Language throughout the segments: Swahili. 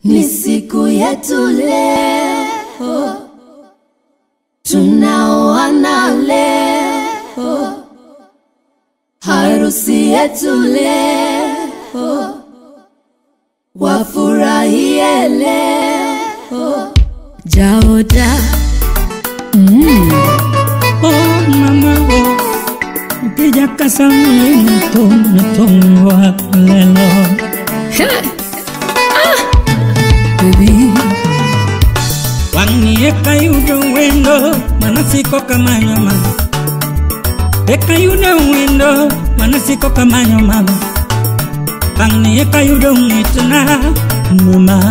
Ni siku yetu leo, tunaoana leo, harusi yetu leo, wafurahie leo. Jaoda Oh mama oh Ukija kasami mtumwa lelo baby, Wangi eka yudo wendo Manasiko kama nyama Eka yudo wendo Manasiko kama nyama Wangi eka yudo ngitna Mama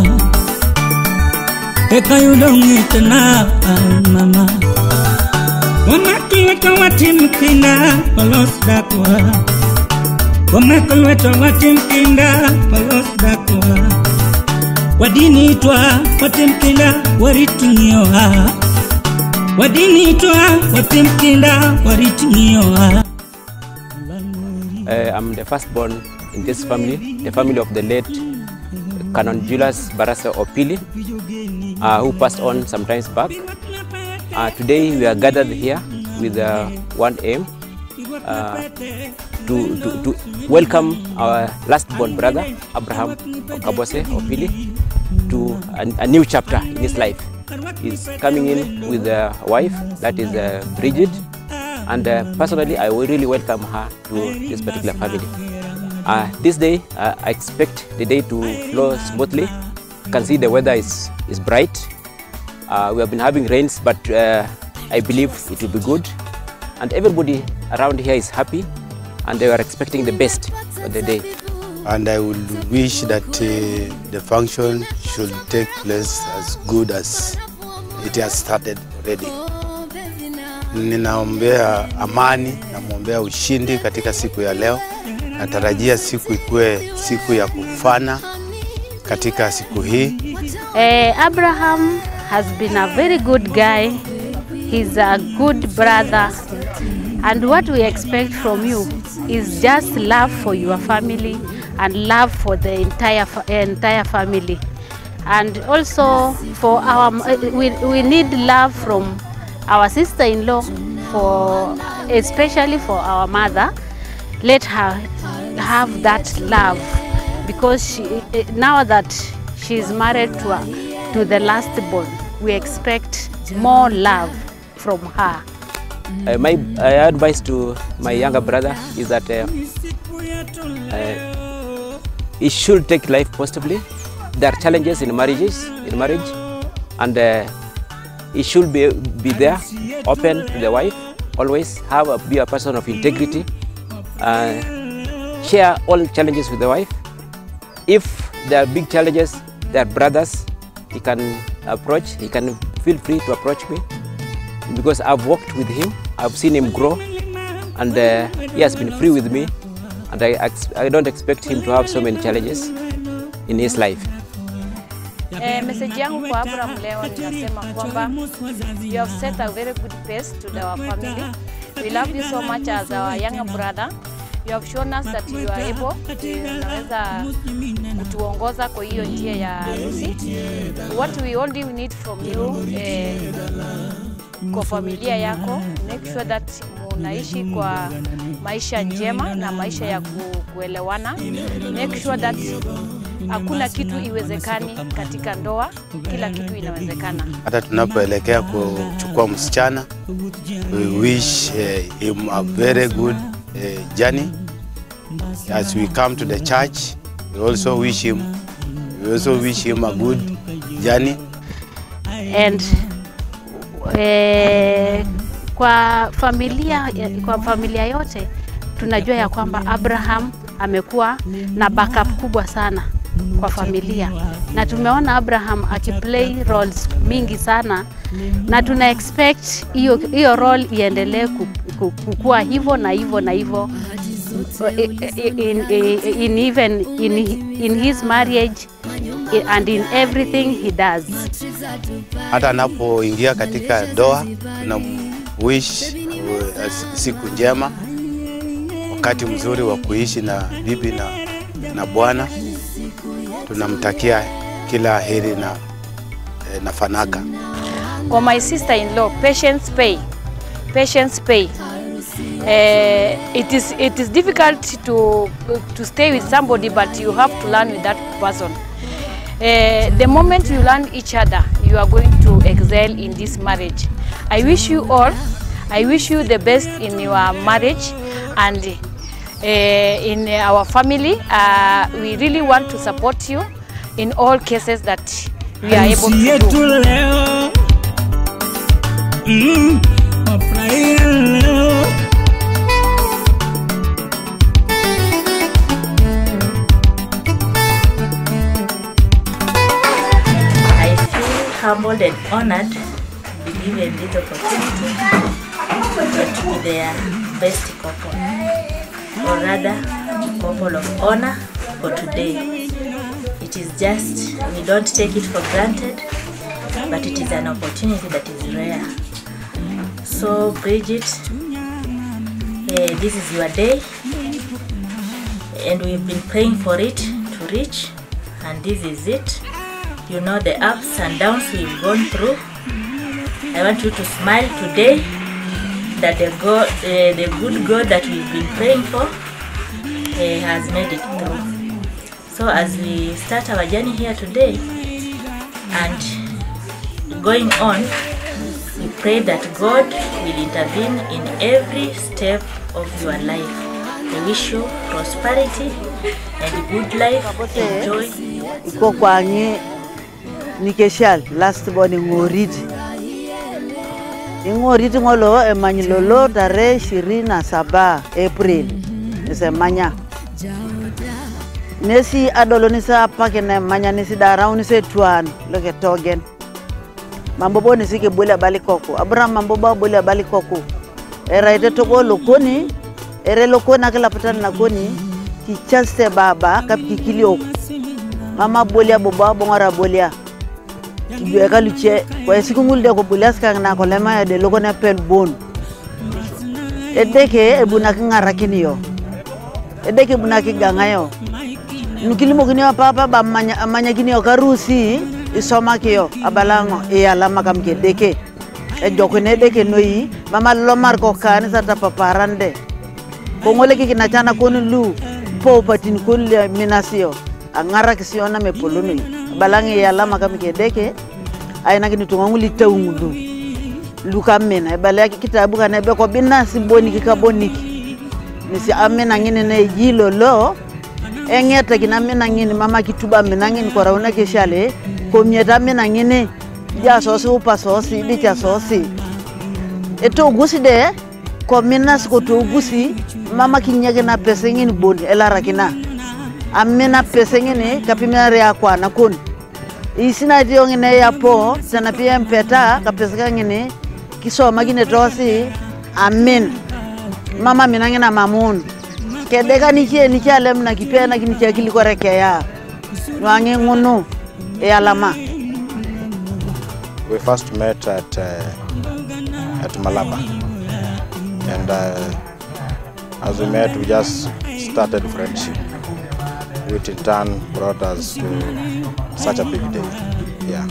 Eka yudo ngitna Mama Wamakilweta watimkinda Polos dakwa Wamakilweta watimkinda Polos dakwa wadinitwa watemkenda waritingioha wadinitwa watemkenda waritingioha Uh, I'm the firstborn in this family, the family of the late Canon Julius Barasa Opili, uh, who passed on some times back. Uh, today we are gathered here with uh, one aim uh, to, to, to welcome our last-born brother, Abraham Okabose Opili, to a, a new chapter in his life. He's coming in with a wife, that is uh, Bridget, and uh, personally, I will really welcome her to this particular family. Uh, this day, uh, I expect the day to flow smoothly. You can see the weather is, is bright. Uh, we have been having rains, but uh, I believe it will be good. And everybody around here is happy, and they are expecting the best for the day. and I would wish that uh, the function should take place as good as it has started already. Ninaombea amani, namwombea ushindi katika siku ya leo. Natarajia siku ikuwe siku ya kufana katika siku hii. Eh, Abraham has been a very good guy. He's a good brother. And what we expect from you is just love for your family and love for the entire fa- entire family. And also for our we, we need love from our sister-in-law for especially for our mother. Let her have that love because she, eh, now that she is married to, a, to the last born, we expect more love from her. Uh, my uh, advice to my younger brother is that uh, uh, he should take life positively. There are challenges in marriages, in marriage, and uh, he should be, be there, open to the wife, always have a, be a person of integrity, uh, share all challenges with the wife. If there are big challenges, there are brothers, he can approach, he can feel free to approach me because I've worked with him, I've seen him grow, and uh, he has been free with me, and I, ex- I don't expect him to have so many challenges in his life. Eh, message yangu kwa Abraham leo ninasema kwamba you have set a very good pace to our family. We love you so much as our younger brother. You have shown us that you are able, unaweza kutuongoza kwa hiyo njia ya harusi. What we only need from you eh, kwa familia yako, make sure that munaishi kwa maisha njema na maisha ya ku, kuelewana. Make sure that hakuna kitu iwezekani katika ndoa, kila kitu inawezekana. Hata tunapoelekea kuchukua msichana, we wish uh, him a very good uh, journey. As we come to the church, we also wish him, we also wish him a good journey. and eh, kwa familia kwa familia yote tunajua ya kwamba Abraham amekuwa na backup kubwa sana kwa familia, na tumeona Abraham akiplay roles mingi sana, na tuna expect hiyo hiyo role iendelee ku- ku- kukua hivyo na hivyo na hivyo in, in, in even in, in his marriage and in everything he does. Hata anapoingia katika ndoa, tuna wish uh, siku njema, wakati mzuri wa kuishi na bibi na, na bwana. Tunamtakia kila heri na, eh, na fanaka. For my sister-in-law, patience pay. Patience pay. Uh, it is it is difficult to to stay with somebody, but you have to learn with that person. Uh, the moment you learn each other, you are going to excel in this marriage. I wish you all, I wish you the best in your marriage and uh, in our family. Uh, we really want to support you in all cases that we are able Harusi to yetu do. leo mm, wafurahia leo I feel humbled and honored to be given this opportunity to be their best couple, or rather, couple of honor for today. It is just, we don't take it for granted, but it is an opportunity that is rare. So, Bridget, eh, this is your day, and we've been praying for it to reach, and this is it. You know the ups and downs we've gone through. I want you to smile today that the God, uh, the good God that we've been praying for uh, has made it through. So as we start our journey here today and going on, we pray that God will intervene in every step of your life. I wish you prosperity and good life. Enjoy iko kwangi nikeshal last born ing'oriti ing'oriti ng'olo emany lolo tarehe ishirini na saba april nisemanya nesi adolo nisapake nemanya nisidarau nisetwan loke togen mambobo nisikebole abali koko abraham mambobo abole abali koko eraite togo lokoni ere lokoni akilapatan nakoni kichaste baba kapikikiliok mama bolia boba bongora bolia kibwe ka luche kwa siku ngulde ko bolia skang na ko lema ya de logo na pel bon edeke ebuna kingara kiniyo edeke ebuna kiganga yo nukilimo kiniyo papa ba manya manya kiniyo karusi isoma kiyo abalango e alama kam ke deke e jokne deke noyi mama lomar ko kani sata paparande ko ngole ki kinachana konu lu po patin kun le minasio angara kisiona me polonoi balangi ya lama kam ke deke aina kini tunganguli taungulu luka mena e bala ki kitabu kana be ko binna simboni ki kaboniki nisi amena ngine ne jilo lo engeta kina mena ngine mama kituba mena ngine ko rauna ke shale ko mieta mena ngine ja sosi upa sosi di cha sosi eto gusi de ko minas ko to gusi mama kinyege na pesa ngine bon elara kina amena pesa ngine kapimere ya kwa na kun isina dio ngine ya po sana pia mpeta kapesa ngine kisoma kine tosi amen mama mina ngina mamun kedeka nikie nikialem na kipena kinikia kilikorekeya nwange ngunu e alama We first met at uh, at Malaba, and uh, as we met, we just started friendship, which in turn brought us to such a big day. Yeah.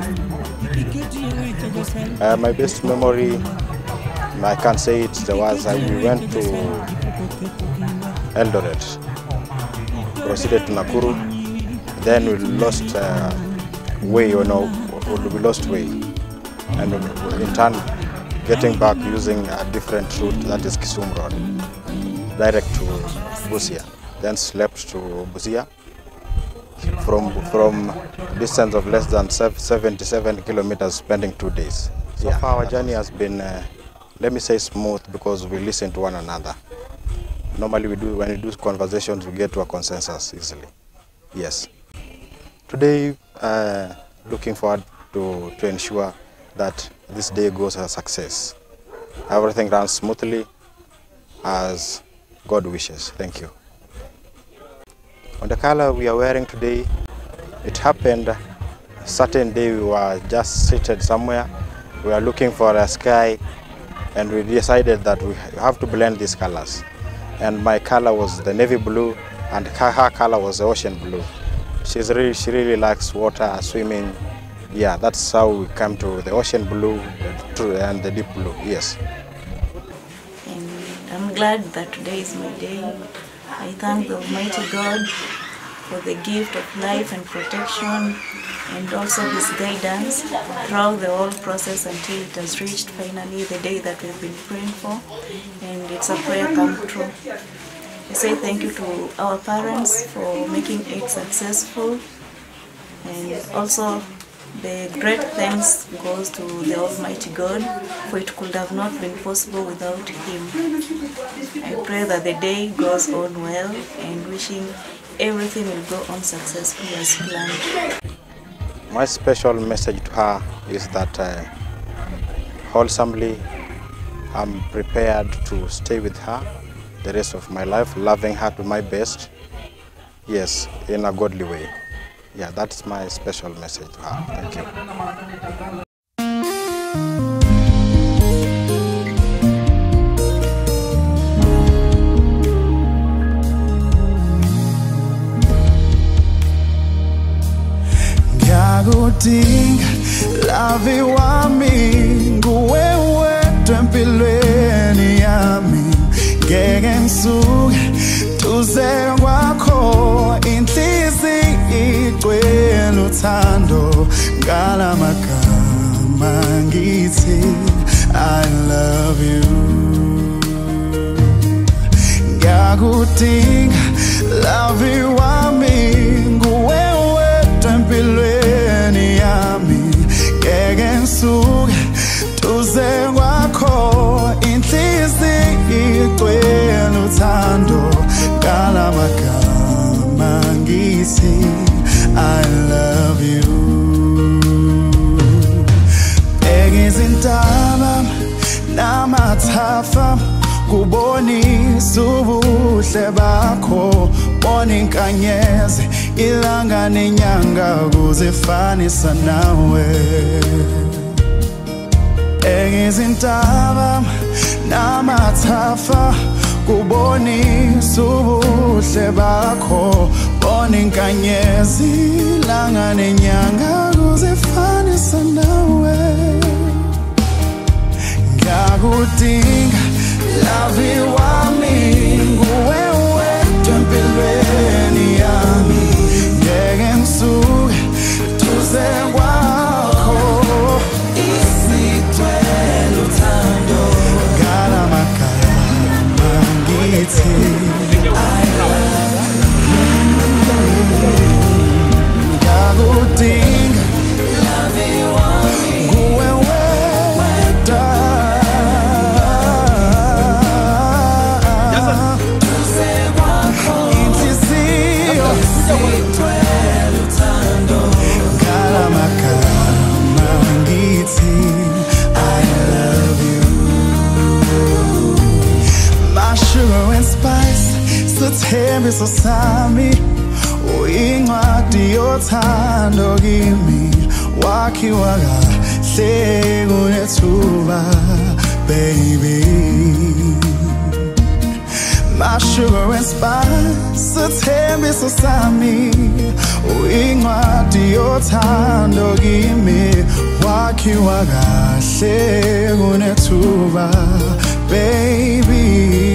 Uh, my best memory, I can't say it, there was uh, we went to Eldoret, proceeded to Nakuru, then we lost uh, way, you know, we lost way, and in turn getting back using a different route that is Kisumu Road, direct to Busia, then slept to Busia from from distance of less than sev- 77 kilometers, spending two days. So far, our journey has been, uh, let me say, smooth because we listen to one another. Normally, we do when we do conversations, we get to a consensus easily. Yes. Today, uh, looking forward to, to ensure that this day goes a success. Everything runs smoothly as God wishes. Thank you. On the color we are wearing today, it happened a certain day we were just seated somewhere. We were looking for a sky and we decided that we have to blend these colors. And my color was the navy blue and her her color was the ocean blue. she's really, she really likes water, swimming. Yeah, that's how we come to the ocean blue to, and the deep blue. Yes. And I'm glad that today is my day. I thank the Almighty God for the gift of life and protection and also His guidance throughout the whole process until it has reached finally the day that we've been praying for. And it's a prayer come true. I say thank you to our parents for making it successful and also the great thanks goes to the Almighty God for it could have not been possible without Him. I pray that the day goes on well and wishing everything will go on successfully as planned. My special message to her is that uh, wholesomely I'm prepared to stay with her the rest of my life, loving her to my best. Yes, in a godly way. Yeah, that's my special message to her. Thank you. ngiyakudinga lavi wami nguwe wedwa empilweni yami ngeke ngisuke duze kwakho inhliziyo igcwele uthando ngalamagama ngithi I love you ngiyakudinga lavi wami nguwe wedwa empilweni yami ngeke ngisuke duze kwakho inhliziyo igcwele uthando ngalamagama ngithi I love you bheka izintaba namathafa kubonisa ubuhle bakho bona inkanyezi ilanga nenyanga kuzifanisa nawe bheka izintaba namathafa kubonisa ubuhle bakho bona inkanyezi ilanga nenyanga kuzifanisa nawe ngiyakudinga lavi wami nguwe wedwa empilweni yami ngeke ngisuke duze kwakho isigcwele uthando ngalamagama ngithi I love you. ngiyakudinga lavi wami nguwe wedwa inhliziyo sigcwele uthando ngalamagama ngithi I love you my sugar and spice sithembiso sami uyincwadi yothando kimi wakhiwa kahle kunethuba baby my sugar and spice sithembiso sami uyincwadi yothando kimi wakhiwa kahle kunethuba baby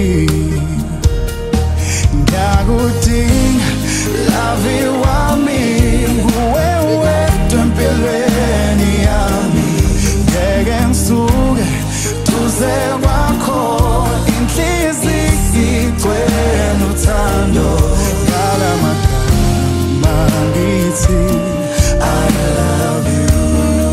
ngiyakudinga lavi wami nguwe wedwa empilweni yami ngeke ngisuke duze kwakho inhliziyo igcwele uthando ngalamagama ngithi I love you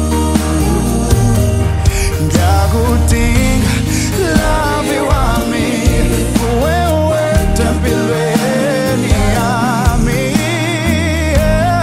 ngiyakudinga lavi wami nguwe wedwa empilweni yami yeah.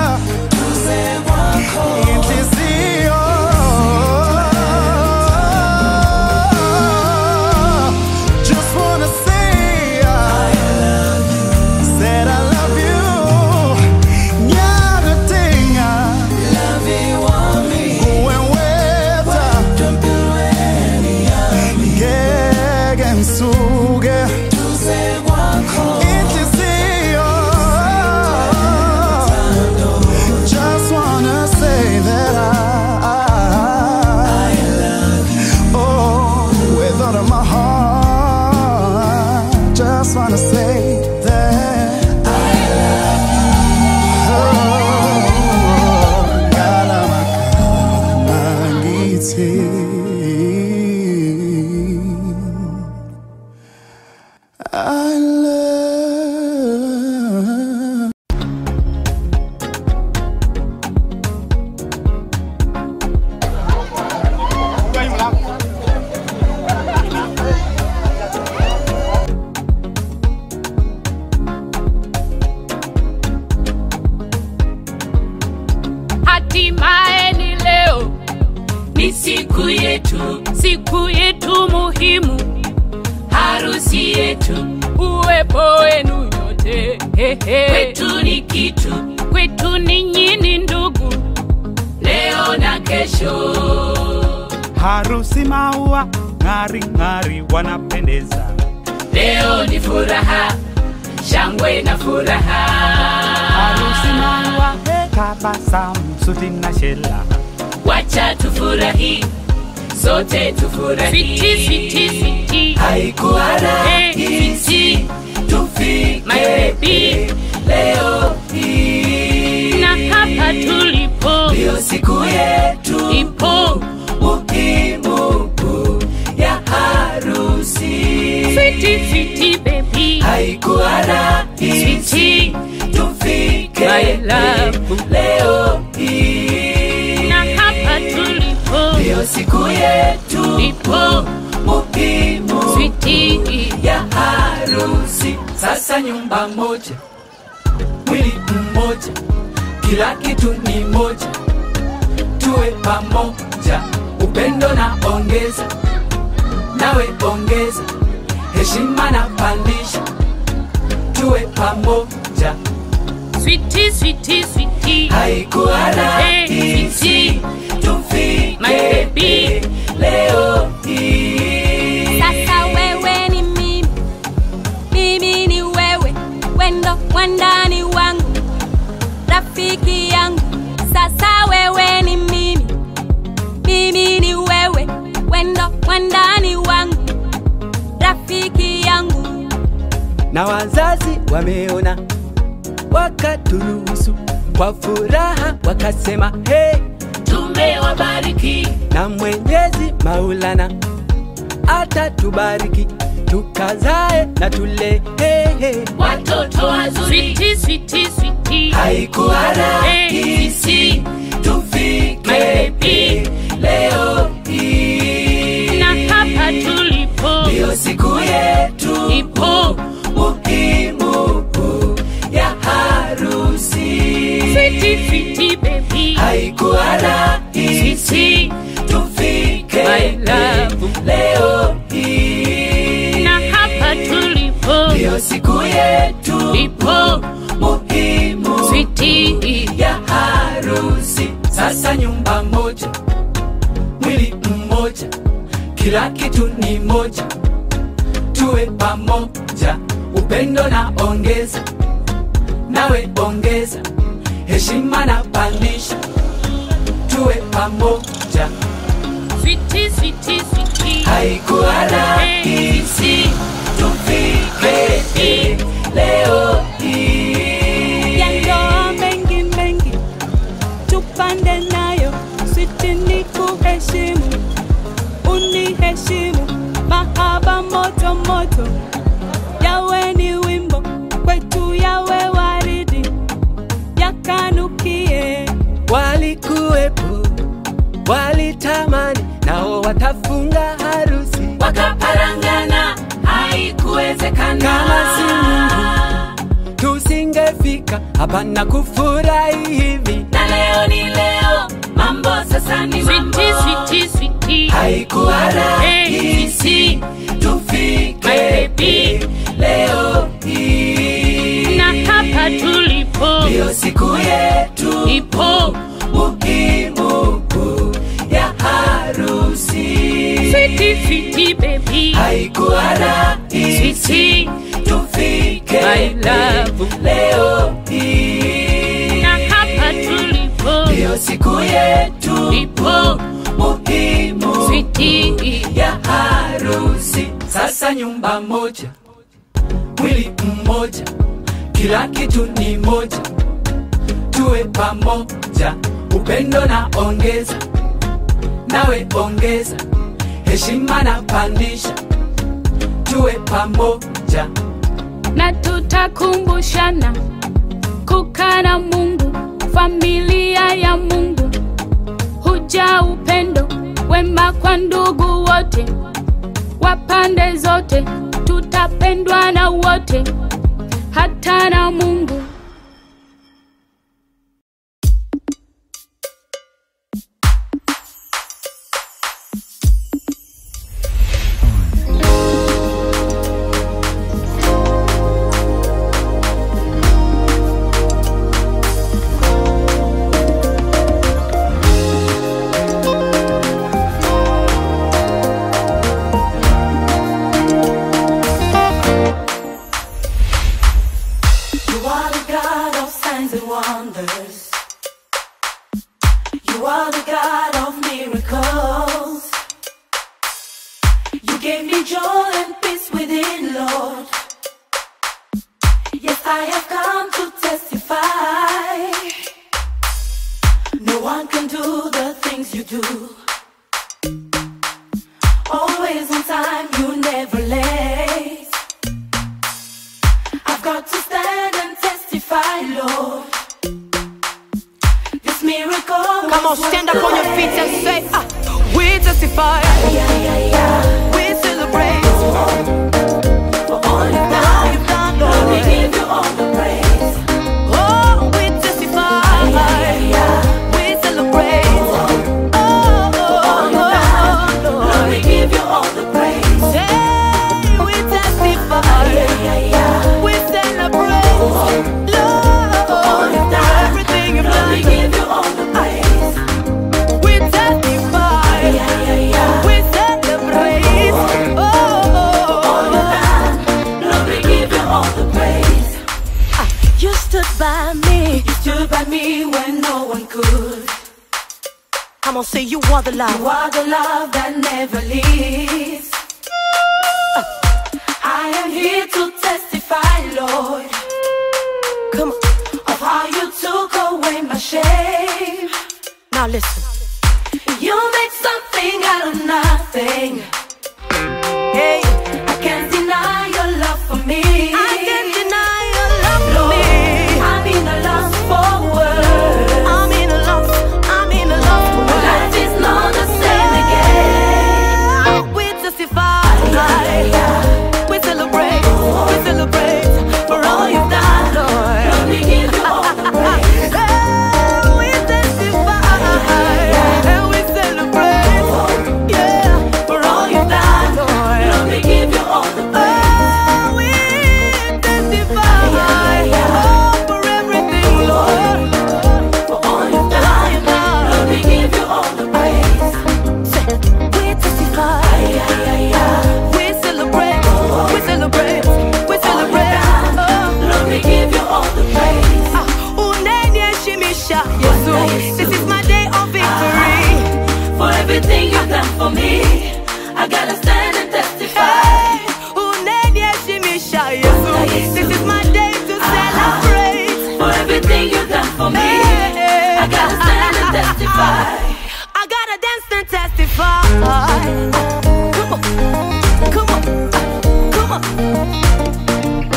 siku yetu, siku yetu muhimu, harusi yetu, uwepo wenu nyote kwetu ni kitu, kwetu ninyi ni ndugu, leo na kesho. harusi maua ng'ari ng'ari wanapendeza Leo ni furaha, shangwe na furaha. harusi maua tabasamu suti na shela Wacha tufurahi, sote tufurahi. Switi, switi, switi. Haikuwa rahisi tufike My baby. leo hii, na hapa tulipo ndio siku yetu ipo muhimu ya harusi. Switi, switi, baby. Haikuwa rahisi tufike My love. leo hii, na hapa tulipo ndio siku yetu ipo muhimu switi ya harusi. Sasa nyumba moja, mwili mmoja, kila kitu ni moja, tuwe pamoja, upendo na ongeza, nawe ongeza, heshima na pandisha, tuwe pamoja. Switi, switi, switi. Haikuwa rahisi tufike leo hii. Sasa wewe ni mimi, mimi ni wewe, wendo mwandani wangu, rafiki yangu. Sasa wewe ni mimi, mimi ni wewe, wendo mwandani wangu, rafiki yangu. na wazazi wameona wakaturuhusu kwa furaha wakasema hey, tumewabariki na mwenyezi maulana atatubariki tukazae na tule hey, hey. watoto wazuri switi, switi, switi. haikuwa rahisi tufike leo hii na hapa tulipo ndio siku yetu ipo muhimu ya harusi switi, switi, baby. haikuwa rahisi tufike leo hii na hapa tulipo ndio siku yetu ipo muhimu switi ya harusi sasa nyumba moja mwili mmoja kila kitu ni moja tuwe pamoja upendo na ongeza nawe ongeza heshima na pandisha tuwe pamoja switi, switi, switi. haikuwa rahisi tufike hii leo hii ya ndoa mengi mengi tupande nayo switi ni kuheshimu uniheshimu mahaba moto moto yawe ni wimbo kwetu yawe waridi yakanukie walikuwepo walitamani nao watafunga harusi wakaparangana haikuwezekana kama si Mungu tusingefika hapa na kufurahi hivi na leo ni leo mambo sasa ni mambo switi, switi. haikuwa rahisi tufike leo hii na hapa tulipo ndio siku yetu ipo muhimu ya harusi switi, switi, baby. haikuwa rahisi tufike leo hii na hapa tulipo ndio siku yetu ipo muhimu switi ya harusi sasa nyumba moja mwili mmoja kila kitu ni moja tuwe pamoja upendo na ongeza nawe ongeza heshima na pandisha tuwe pamoja na tutakumbushana kukaa na Mungu, familia ya Mungu, huja upendo wema kwa ndugu wote wa pande zote, tutapendwa na wote, hata na Mungu. wonders. You are the God of miracles. You gave me joy and peace within, Lord. Yes, I have come to testify. No one can do the things you do. Always on time, you never late. I've got to stand and testify, Lord. This miracle. Come on, stand up on your feet and say, ah, we testify. We celebrate. For all you've done, you've done, Lord. We give you all the praise. Oh, we testify. We celebrate. Oh, oh, oh, Lord. Lord, we give you all the praise. Hey, we testify. We celebrate. Lord, everything you've Lord, we done. give you all the praise. We testify. We celebrate. Oh, oh, Lord, we give you all the praise. You stood by me. You stood by me when no one could. Come on, say you are the love. You are the love that never leaves. I am here to testify, Lord, Come on. of how you took away my shame. Now listen. You make something out of nothing. Hey, I can't deny your love for me. I can't deny your love for Lord, me. I'm in a lost for words. I'm in a love. I'm in a love. My life is not the same again. We testify. We celebrate. We celebrate for all you've done, Lord. Lord, we give you all the praise. Hey, we testify. And we celebrate. Yeah, for all you've done, Lord. Lord, we give you all the praise. Oh, we testify. Oh, for everything, Lord. For all you've done, Lord, we give you all the praise. We testify. We celebrate. We celebrate. We celebrate. Oh. Lord, we give you all the praise. Uneniheshimisha, Yesu. This is my day of victory. For everything you've done for me, I gotta stand and testify. Hey, uneniheshimisha, Yesu. This is my day to celebrate. For everything you've done for me, I gotta stand and testify. I gotta dance and testify. Come on, come on, come on.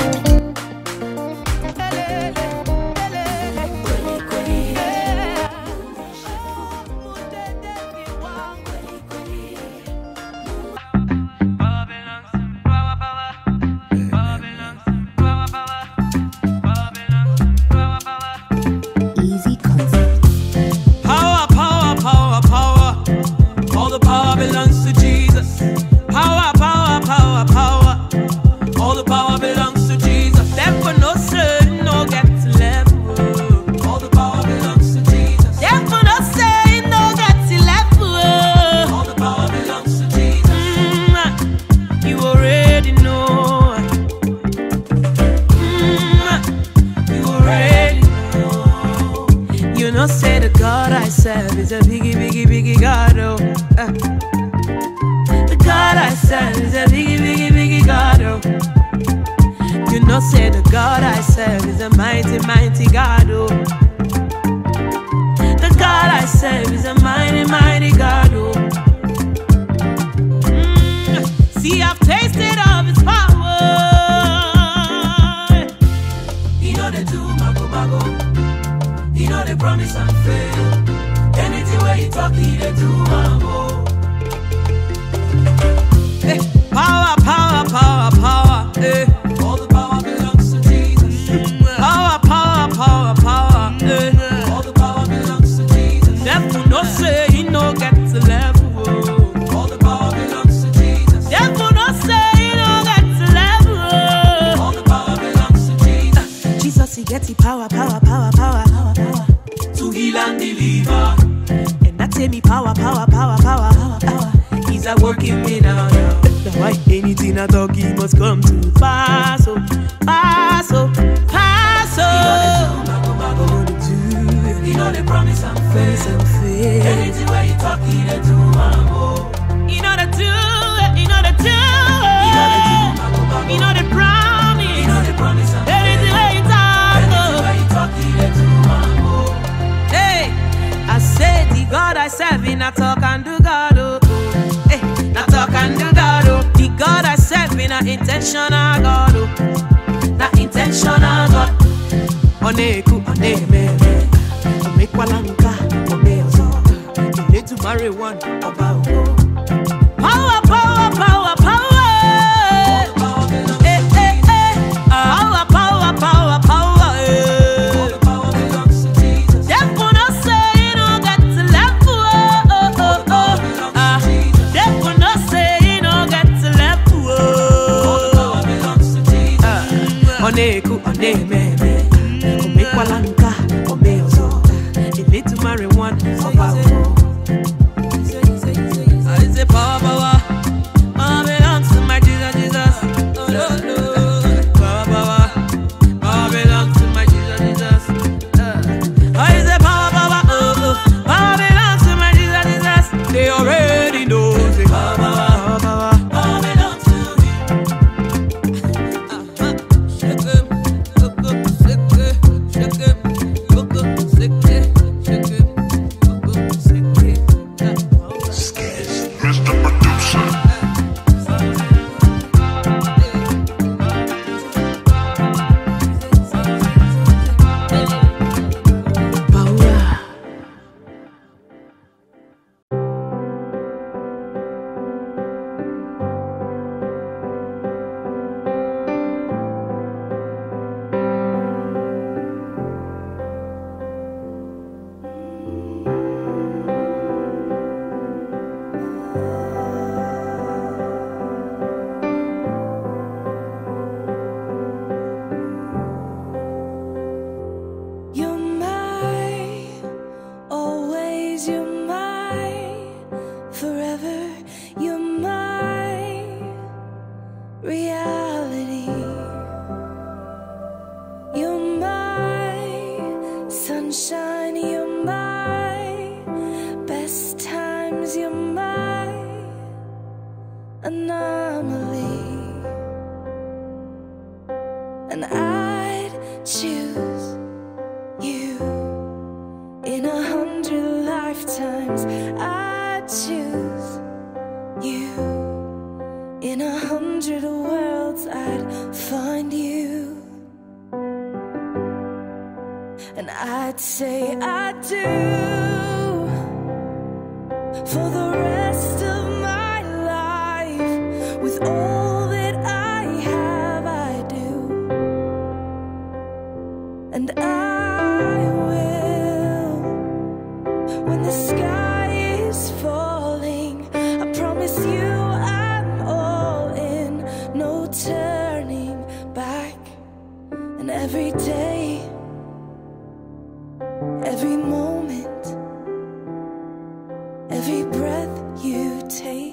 Easy concept. Power, power, power, power. All the power belongs to Jesus. Power, power, power, power. All the power belongs to Jesus. Therefore, no sin, no get level. All the power belongs to Jesus. Therefore, no sin, no get level. All the power belongs to Jesus. Mm, you already know. Mm, you already know. You know, say the God I serve is a biggie, biggie, biggie God. Oh, Uh. the God I serve is a biggie, biggie, biggie God. Oh, you know, say the God I serve is a mighty, mighty God. Oh, the God I serve is a mighty, mighty God. Oh, Mm. see, I've tasted of His power. You know the do mago mago. You know they promise and fail. Anything where you talk, he they do and go. Eh, Power, power, power, power. Eh. All the power belongs to Jesus. Power, power, power, power. Eh. All the power belongs to Jesus. Devil no say he no get to level. All the power belongs to Jesus. Devil no say he no get to level. All the power belongs to Jesus. Jesus he get the power, power, power, power, power, power. To heal and deliver. And that say me power, power, power, power, power, power. He's a working me now, now. Now why anything I talk, he must come to pass, oh, pass, oh, pass, oh. He gonna do, know the promise I'm fail. Anything where you talk, you dey do am oh. You know the do it, you know the do it. You know the promise. You know the promise I'm Anything where you talk, Anything where you talk, you dey do am oh. Hey, I say the God I serve, in a talk and do God, oh. oh. Hey, na talk and do God, oh. The God I serve, in a intentional God, oh. Na intentional God. Oneku, onememe, omekwalanka, omeozo. You need to marry one, oba ogo. Power, power, power, power. Eh, eh, eh. Power, power, power, power. eh. Devil no say you no get to level, oh, oh, oh, oh. Ah, devil no say you no get to level, oh. Ah, Oneku, onememe, omekwalanka, omeozo. You need to marry one, oba ogo. I say power, power. Power belongs to my Jesus, Jesus. Oh, no, no. Power, power. Power belongs to my Jesus, Jesus. Uh. I say power, power, oh, oh. Power belongs to my Jesus, Jesus. They already know. Say power, power, power, power belongs to me. Uh-huh. Shake 'em, look up, shake it, shake it, look up, shake it, shake it, look up, shake it. Mr. Producer. You're my, always you're my, forever you're my reality. You're my sunshine, you're my best times, you're my anomaly. And I'd choose you in a hundred lifetimes. I choose you in a hundred worlds. I'd find you, and I'd say I do for the rest of my life with all that I have. I do. And I will when the sky is falling. I promise you I'm all in, no turning back. And every day, every moment, every breath you take.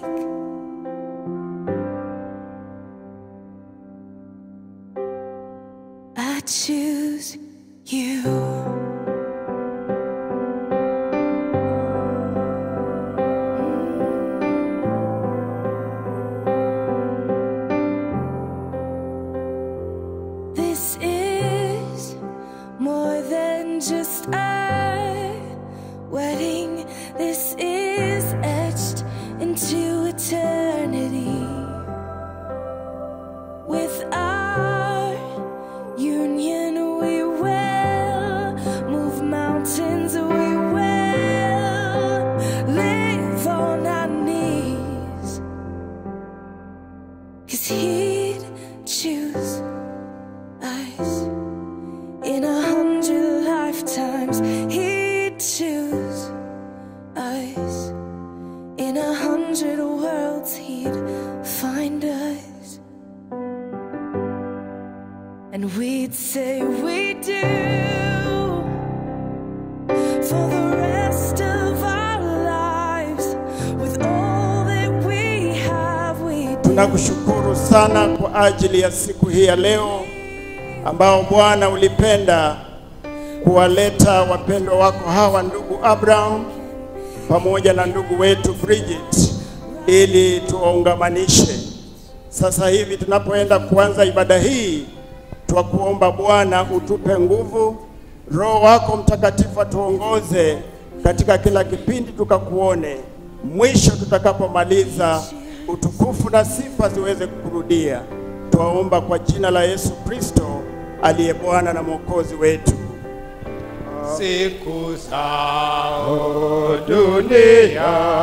I choose you. This is more than just a wedding. This is etched into eternity. With our union, we will move mountains. We will live on our knees. Cause he'd choose us in a hundred lifetimes. He'd choose us in a hundred worlds. He'd find us. And we'd say we do for the rest of our lives with all that we have. We do. Tunakushukuru sana kwa ajili ya siku hii ya leo ambao Bwana ulipenda kuwaleta wapendwa wako hawa ndugu Abraham pamoja na ndugu wetu Bridget ili tuwaungamanishe. Sasa hivi tunapoenda kuanza ibada hii, twakuomba Bwana utupe nguvu, Roho wako Mtakatifu atuongoze katika kila kipindi, tukakuone mwisho tutakapomaliza, utukufu na sifa ziweze kukurudia. Twaomba kwa jina la Yesu Kristo aliye Bwana na Mwokozi wetu. siku zao duniani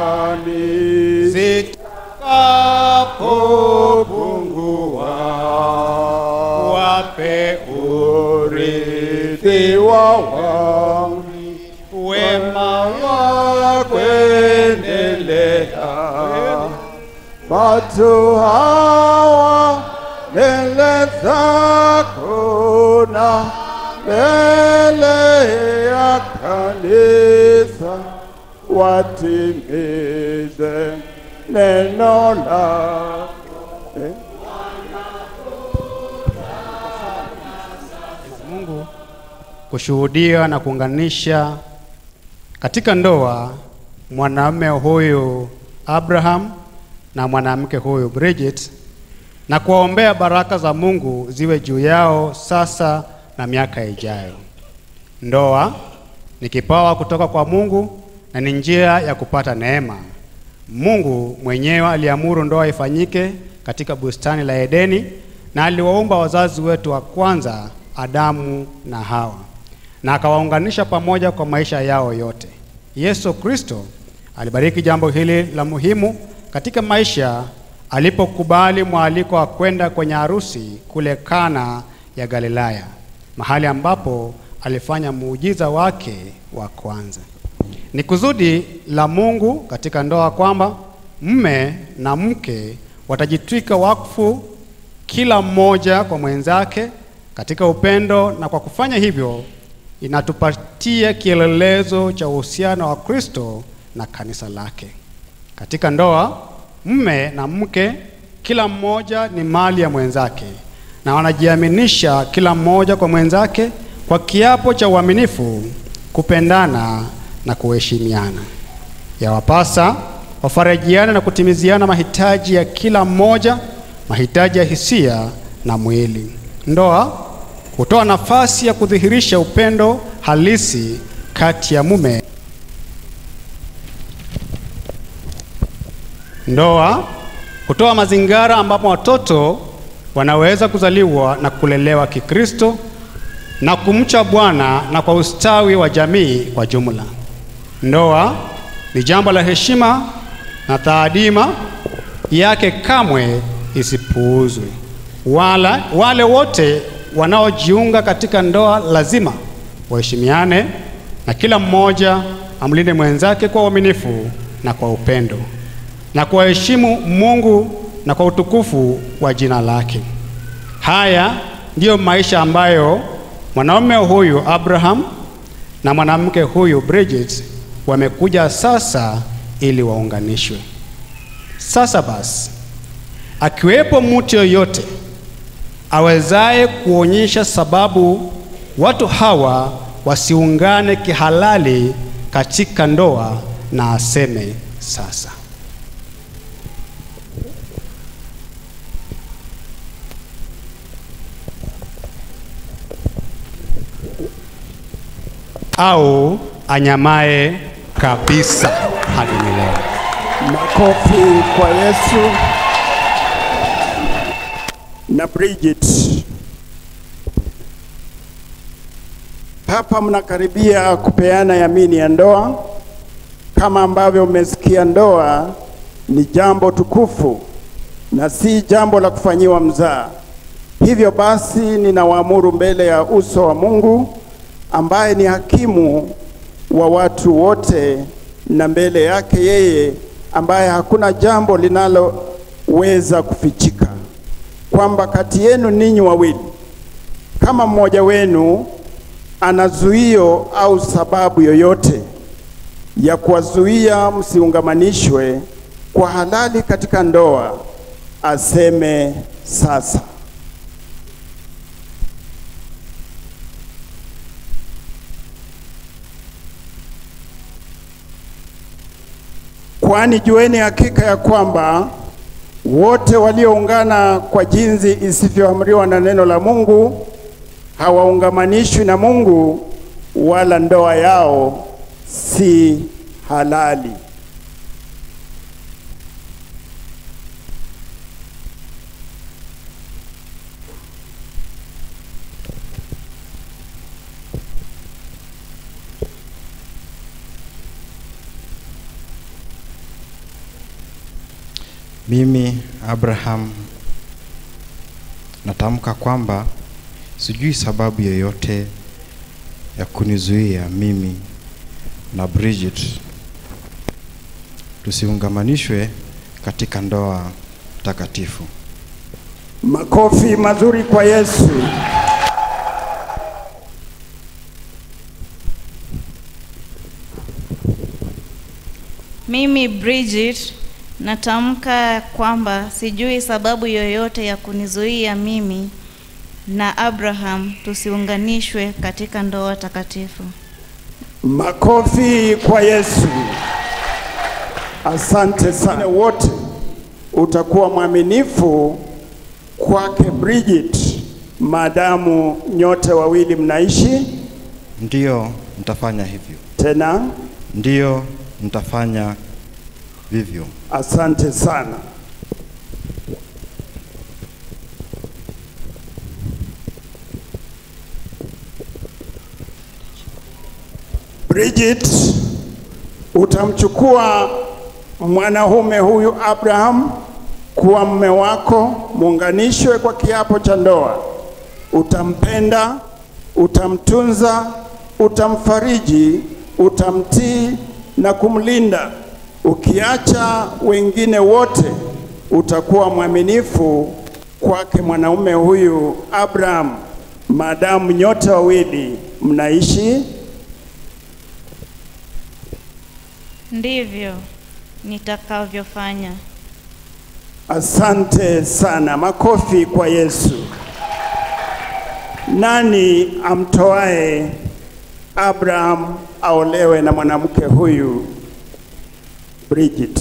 zitakapopungua, wape urithi wa wami wema wa kuendelea. Watu hawa mbele zako na mbele ya kanisa watimize neno lako. Eh? Mungu kushuhudia na kuunganisha katika ndoa mwanamume huyu Abraham na mwanamke huyu Bridget na kuwaombea baraka za Mungu ziwe juu yao sasa na miaka ijayo. Ndoa ni kipawa kutoka kwa Mungu na ni njia ya kupata neema. Mungu mwenyewe aliamuru ndoa ifanyike katika bustani la Edeni na aliwaumba wazazi wetu wa kwanza Adamu na Hawa na akawaunganisha pamoja kwa maisha yao yote. Yesu Kristo alibariki jambo hili la muhimu katika maisha alipokubali mwaliko wa kwenda kwenye harusi kule Kana ya Galilaya, mahali ambapo alifanya muujiza wake wa kwanza. Ni kusudi la Mungu katika ndoa kwamba mme na mke watajitwika wakfu kila mmoja kwa mwenzake katika upendo, na kwa kufanya hivyo inatupatia kielelezo cha uhusiano wa Kristo na kanisa lake. Katika ndoa, mme na mke kila mmoja ni mali ya mwenzake na wanajiaminisha kila mmoja kwa mwenzake kwa kiapo cha uaminifu, kupendana na kuheshimiana. Yawapasa wafarijiane na kutimiziana mahitaji ya kila mmoja, mahitaji ya hisia na mwili. Ndoa hutoa nafasi ya kudhihirisha upendo halisi kati ya mume. Ndoa hutoa mazingira ambapo watoto wanaweza kuzaliwa na kulelewa Kikristo na kumcha Bwana na kwa ustawi wa jamii kwa jumla. Ndoa ni jambo la heshima na taadima yake kamwe isipuuzwe. Wala, wale wote wanaojiunga katika ndoa lazima waheshimiane na kila mmoja amlinde mwenzake kwa uaminifu na kwa upendo na kuwaheshimu Mungu na kwa utukufu wa jina lake. Haya ndiyo maisha ambayo mwanaume huyu Abraham na mwanamke huyu Bridget wamekuja sasa ili waunganishwe. Sasa basi, akiwepo mtu yoyote awezaye kuonyesha sababu watu hawa wasiungane kihalali katika ndoa na aseme sasa. au anyamae kabisa hadi milele. Makofi kwa Yesu na Bridget. Hapa mnakaribia kupeana yamini ya ndoa. Kama ambavyo mmesikia, ndoa ni jambo tukufu na si jambo la kufanyiwa mzaa. Hivyo basi, ninawaamuru mbele ya uso wa Mungu ambaye ni hakimu wa watu wote na mbele yake yeye ambaye hakuna jambo linaloweza kufichika, kwamba kati yenu ninyi wawili kama mmoja wenu ana zuio au sababu yoyote ya kuwazuia msiungamanishwe kwa halali katika ndoa, aseme sasa. kwani jueni hakika ya kwamba wote walioungana kwa jinsi isivyoamriwa na neno la Mungu hawaungamanishwi na Mungu, wala ndoa yao si halali. Mimi Abraham natamka kwamba sijui sababu yoyote ya kunizuia mimi na Bridget tusiungamanishwe katika ndoa takatifu. Makofi mazuri kwa Yesu. Mimi Bridget natamka kwamba sijui sababu yoyote ya kunizuia mimi na Abraham tusiunganishwe katika ndoa takatifu. Makofi kwa Yesu. Asante sana wote, utakuwa mwaminifu kwake Bridget maadamu nyote wawili mnaishi Ndiyo, nitafanya hivyo. tena. Ndiyo, nitafanya vivyo. Asante sana. Bridget, utamchukua mwanaume huyu Abraham kuwa mume wako, muunganishwe kwa kiapo cha ndoa. Utampenda, utamtunza, utamfariji, utamtii na kumlinda. Ukiacha wengine wote, utakuwa mwaminifu kwake mwanaume huyu Abraham, maadamu nyote wawili mnaishi Ndivyo nitakavyofanya. Asante sana, makofi kwa Yesu. Nani amtoae Abraham aolewe na mwanamke huyu Bridget?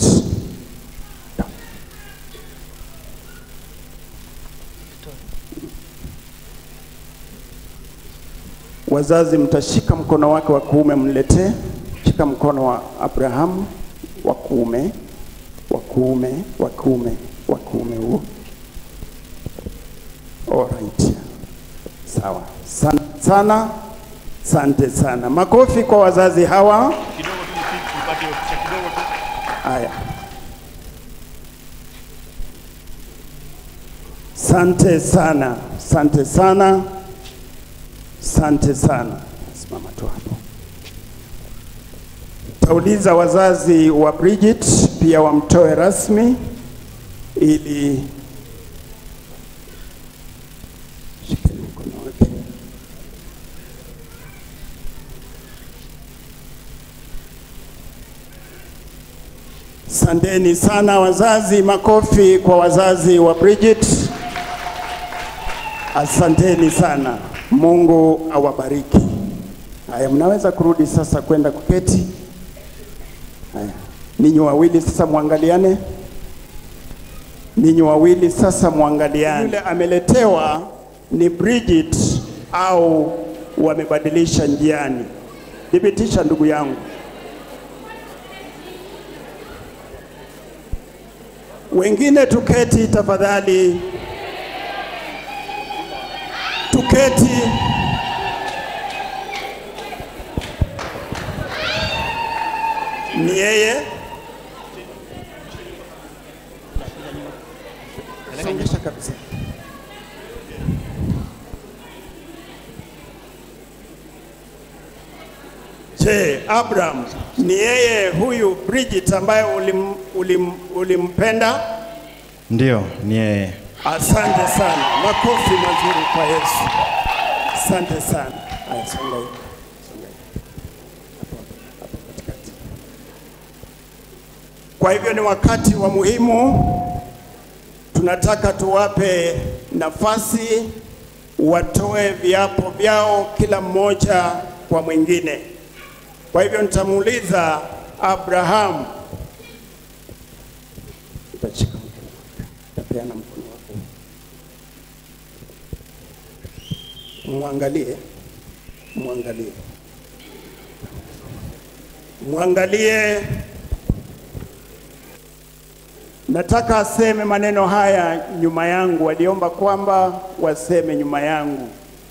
Wazazi, mtashika mkono wake wa kuume, mletee. Shika mkono wa Abrahamu wa kuume, wa kuume, wa kuume, wa kuume huo. Alright. Sawa. Sana sana. Asante sana. Makofi kwa wazazi hawa. Haya. Sante sana. Sante sana. Sante sana. Simama tu hapo. Tauliza wazazi wa Bridget pia wamtoe rasmi ili Shikeni mkono wake. Sandeni sana wazazi, makofi kwa wazazi wa Bridget. Asanteni sana, Mungu awabariki. Haya, mnaweza kurudi sasa kwenda kuketi. Haya, ninyi wawili sasa mwangaliane, ninyi wawili sasa mwangaliane. Yule ameletewa ni Bridget au wamebadilisha njiani? Thibitisha ndugu yangu. Wengine tuketi tafadhali, tuketi. Ni yeye. Songesha kabisa. Je, Abraham ni yeye huyu Bridget ambaye ulim, ulim, ulimpenda? Ndiyo, ni yeye. Asante sana, makofi mazuri kwa Yesu. Asante sana. Haya, songa hivi. Songa hivi. Hapo, hapo katikati. Kwa hivyo ni wakati wa muhimu, tunataka tuwape nafasi watoe viapo vyao kila mmoja kwa mwingine. Kwa hivyo nitamuuliza Abraham, peana mkono wako, mwangalie, mwangalie, mwangalie. Nataka aseme maneno haya nyuma yangu, waliomba kwamba waseme nyuma yangu.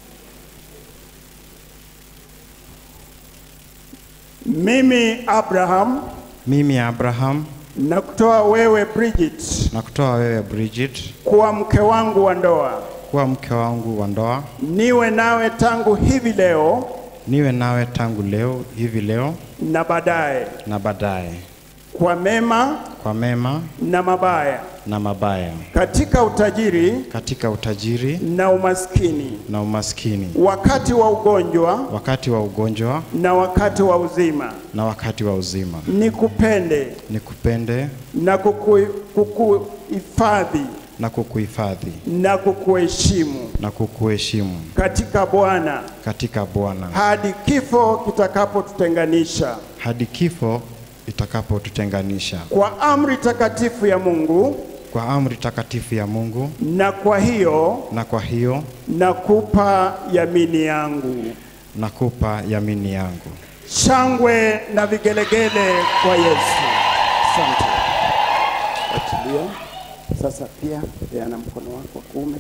Mimi Abraham Mimi Abraham nakutoa wewe Bridget na kutoa wewe Bridget kuwa mke wangu wa ndoa, kuwa mke wangu wa ndoa, niwe nawe tangu hivi leo niwe nawe tangu leo hivi leo na baadaye, na baadaye, kwa mema kwa mema na mabaya, na mabaya, katika utajiri katika utajiri na umaskini, na umaskini, wakati wa ugonjwa wakati wa ugonjwa na wakati wa uzima, na wakati wa uzima, nikupende nikupende na kuku- kukuhifadhi na kukuhifadhi na kukuheshimu na kukuheshimu katika Bwana katika Bwana hadi kifo kitakapotutenganisha. hadi kifo itakapotutenganisha. Kwa amri takatifu ya Mungu, Kwa amri takatifu ya Mungu, na kwa hiyo na kwa hiyo nakupa yamini yangu. nakupa yamini yangu. Shangwe na vigelegele kwa Yesu. Asante. Achilia. Sasa pia peana mkono wako wa kuume,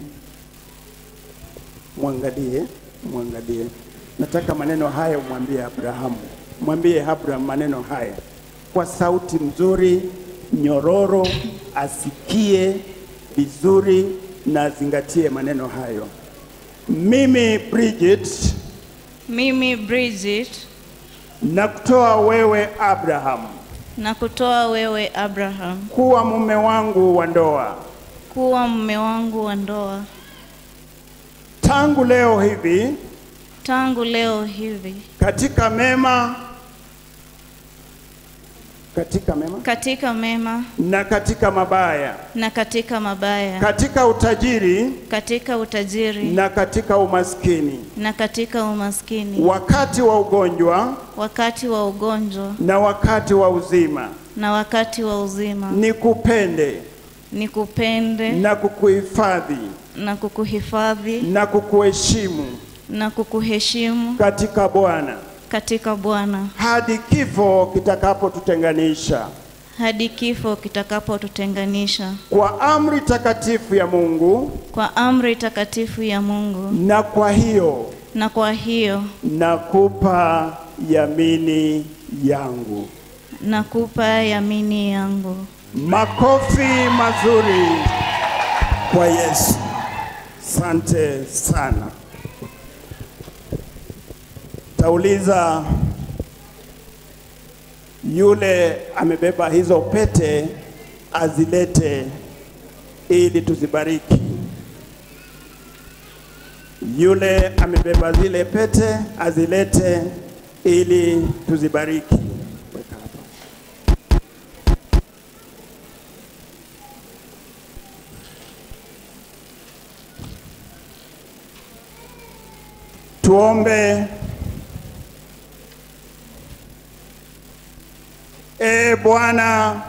mwangalie, mwangalie. Nataka maneno haya umwambie Abrahamu, mwambie Abraham maneno haya kwa sauti nzuri nyororo, asikie vizuri na azingatie maneno hayo. Mimi Bridget, Mimi Bridget na kutoa wewe Abraham na kutoa wewe Abraham kuwa mume wangu wa ndoa kuwa mume wangu wa ndoa tangu leo hivi tangu leo hivi katika mema katika mema katika mema na katika mabaya, na katika mabaya, katika utajiri katika utajiri na katika umaskini, na katika umaskini, wakati wa ugonjwa wakati wa ugonjwa na wakati wa uzima, na wakati wa uzima, nikupende nikupende na kukuhifadhi na kukuhifadhi na kukuheshimu na kukuheshimu katika Bwana katika Bwana hadi kifo kitakapotutenganisha. hadi kifo kitakapotutenganisha. Kwa amri takatifu ya Mungu, Kwa amri takatifu ya Mungu, na kwa hiyo na kwa hiyo nakupa yamini yangu. nakupa yamini yangu. Makofi mazuri kwa Yesu. Sante sana. Tauliza yule amebeba hizo pete azilete ili tuzibariki. Yule amebeba zile pete azilete ili tuzibariki. Weka hapa. Tuombe. E Bwana,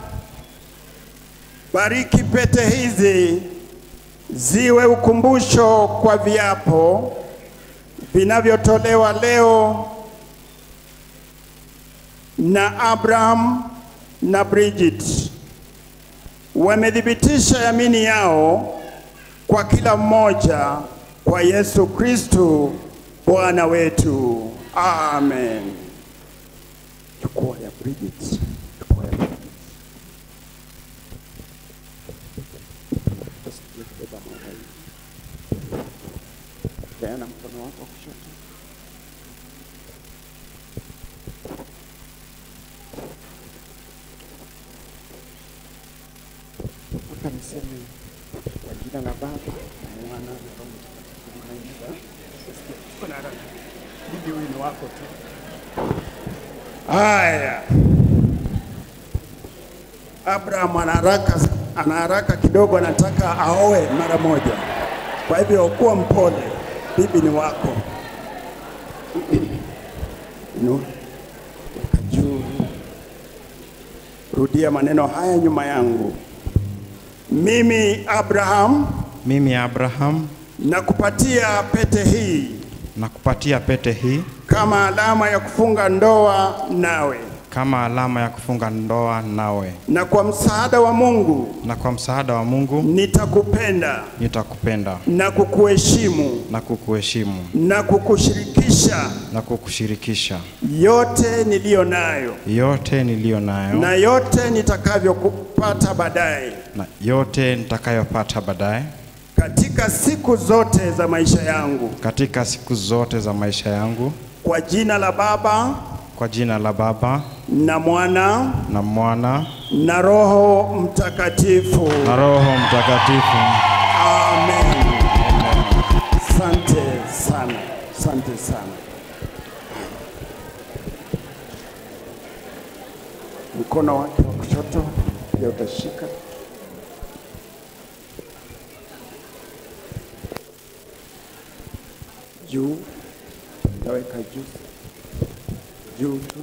bariki pete hizi ziwe ukumbusho kwa viapo vinavyotolewa leo na Abraham na Bridget. Wamethibitisha yamini yao kwa kila mmoja kwa Yesu Kristo Bwana wetu. Amen. Chukua ya Bridget. Chukua ya Bridget. Usikie kubeba mambo hii. Peana mkono wako wa kushoto. Mpaka niseme kwa jina la Baba na Mwana na Roho Mtakatifu. Usikie. Uko na haraka. Bibi huyu ni wako tu. Haya, Abraham ana haraka, ana haraka kidogo, anataka aoe mara moja. Kwa hivyo kuwa mpole, bibi ni wako. Inua, weka juu. Rudia maneno haya nyuma yangu. Mimi Abraham mimi Abraham nakupatia pete hii nakupatia pete hii kama alama ya kufunga ndoa nawe, kama alama ya kufunga ndoa nawe, na kwa msaada wa Mungu na kwa msaada wa Mungu nitakupenda nitakupenda na kukuheshimu na kukuheshimu na kukushirikisha na kukushirikisha yote niliyo nayo yote niliyo nayo na yote nitakavyokupata baadaye na yote nitakayopata baadaye katika siku zote za maisha yangu, katika siku zote za maisha yangu, kwa jina la Baba kwa jina la Baba na Mwana na Mwana na Roho Mtakatifu. na Roho Mtakatifu. Amen. Asante sana, asante sana. Mkono wake wa kushoto pia utashika. Juu, utaweka juu, juu tu.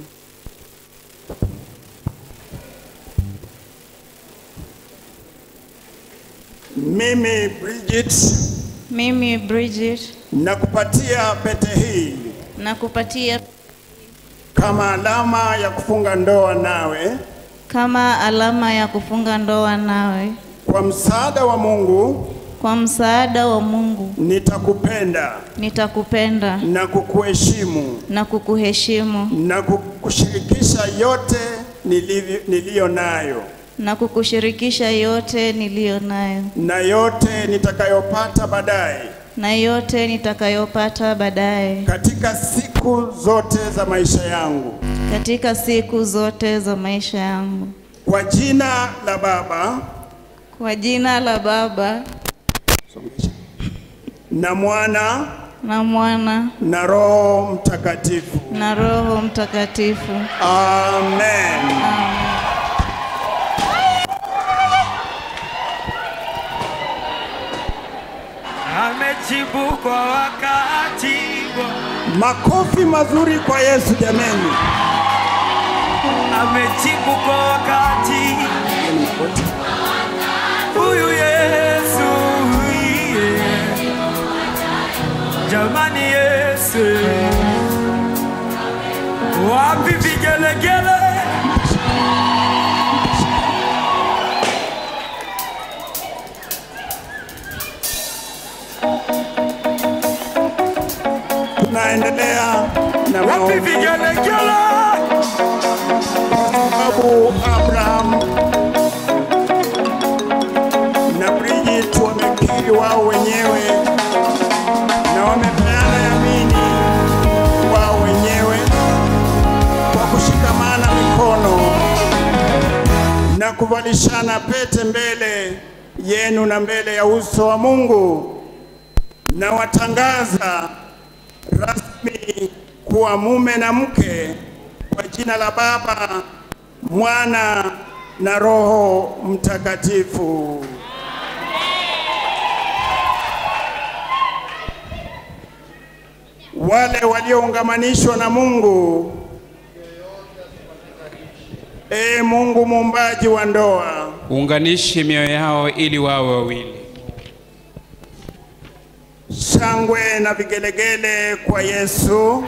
Mimi Bridget Mimi Bridget nakupatia pete hii nakupatia kama alama ya kufunga ndoa nawe kama alama ya kufunga ndoa nawe. kwa msaada wa Mungu Kwa msaada wa Mungu nitakupenda nitakupenda na kukuheshimu na kukuheshimu na kukushirikisha yote nilivyo- niliyo nayo na kukushirikisha yote niliyo nayo na yote nitakayopata baadaye na yote nitakayopata baadaye katika siku zote za maisha yangu katika siku zote za maisha yangu. kwa jina la Baba Kwa jina la Baba na Mwana na Mwana na Roho Mtakatifu. na Roho Mtakatifu. Amen. amejibu kwa wakati Makofi mazuri kwa Yesu jameni. amejibu kwa wakati huyu Yesu yeah. jamani Yesu wapi vigelegele Tunaendelea na wapi maombi vigelegele sababu Abraham na Bridget wamekiri wao wenyewe na wamepeana yamini wao wenyewe kwa kushikamana mikono na kuvalishana pete mbele yenu na mbele ya uso wa Mungu, na watangaza rasmi kuwa mume na mke kwa jina la Baba, Mwana na Roho Mtakatifu. Wale walioungamanishwa na Mungu, Ee Mungu muumbaji wa ndoa, Unganishe mioyo yao ili wawe wawili. shangwe na vigelegele kwa Yesu.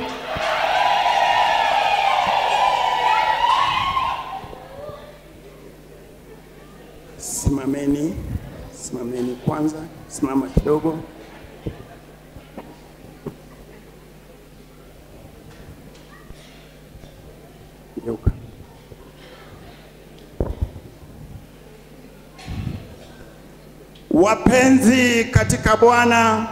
Simameni, simameni kwanza, simama kidogo. Geuka. Wapenzi katika Bwana,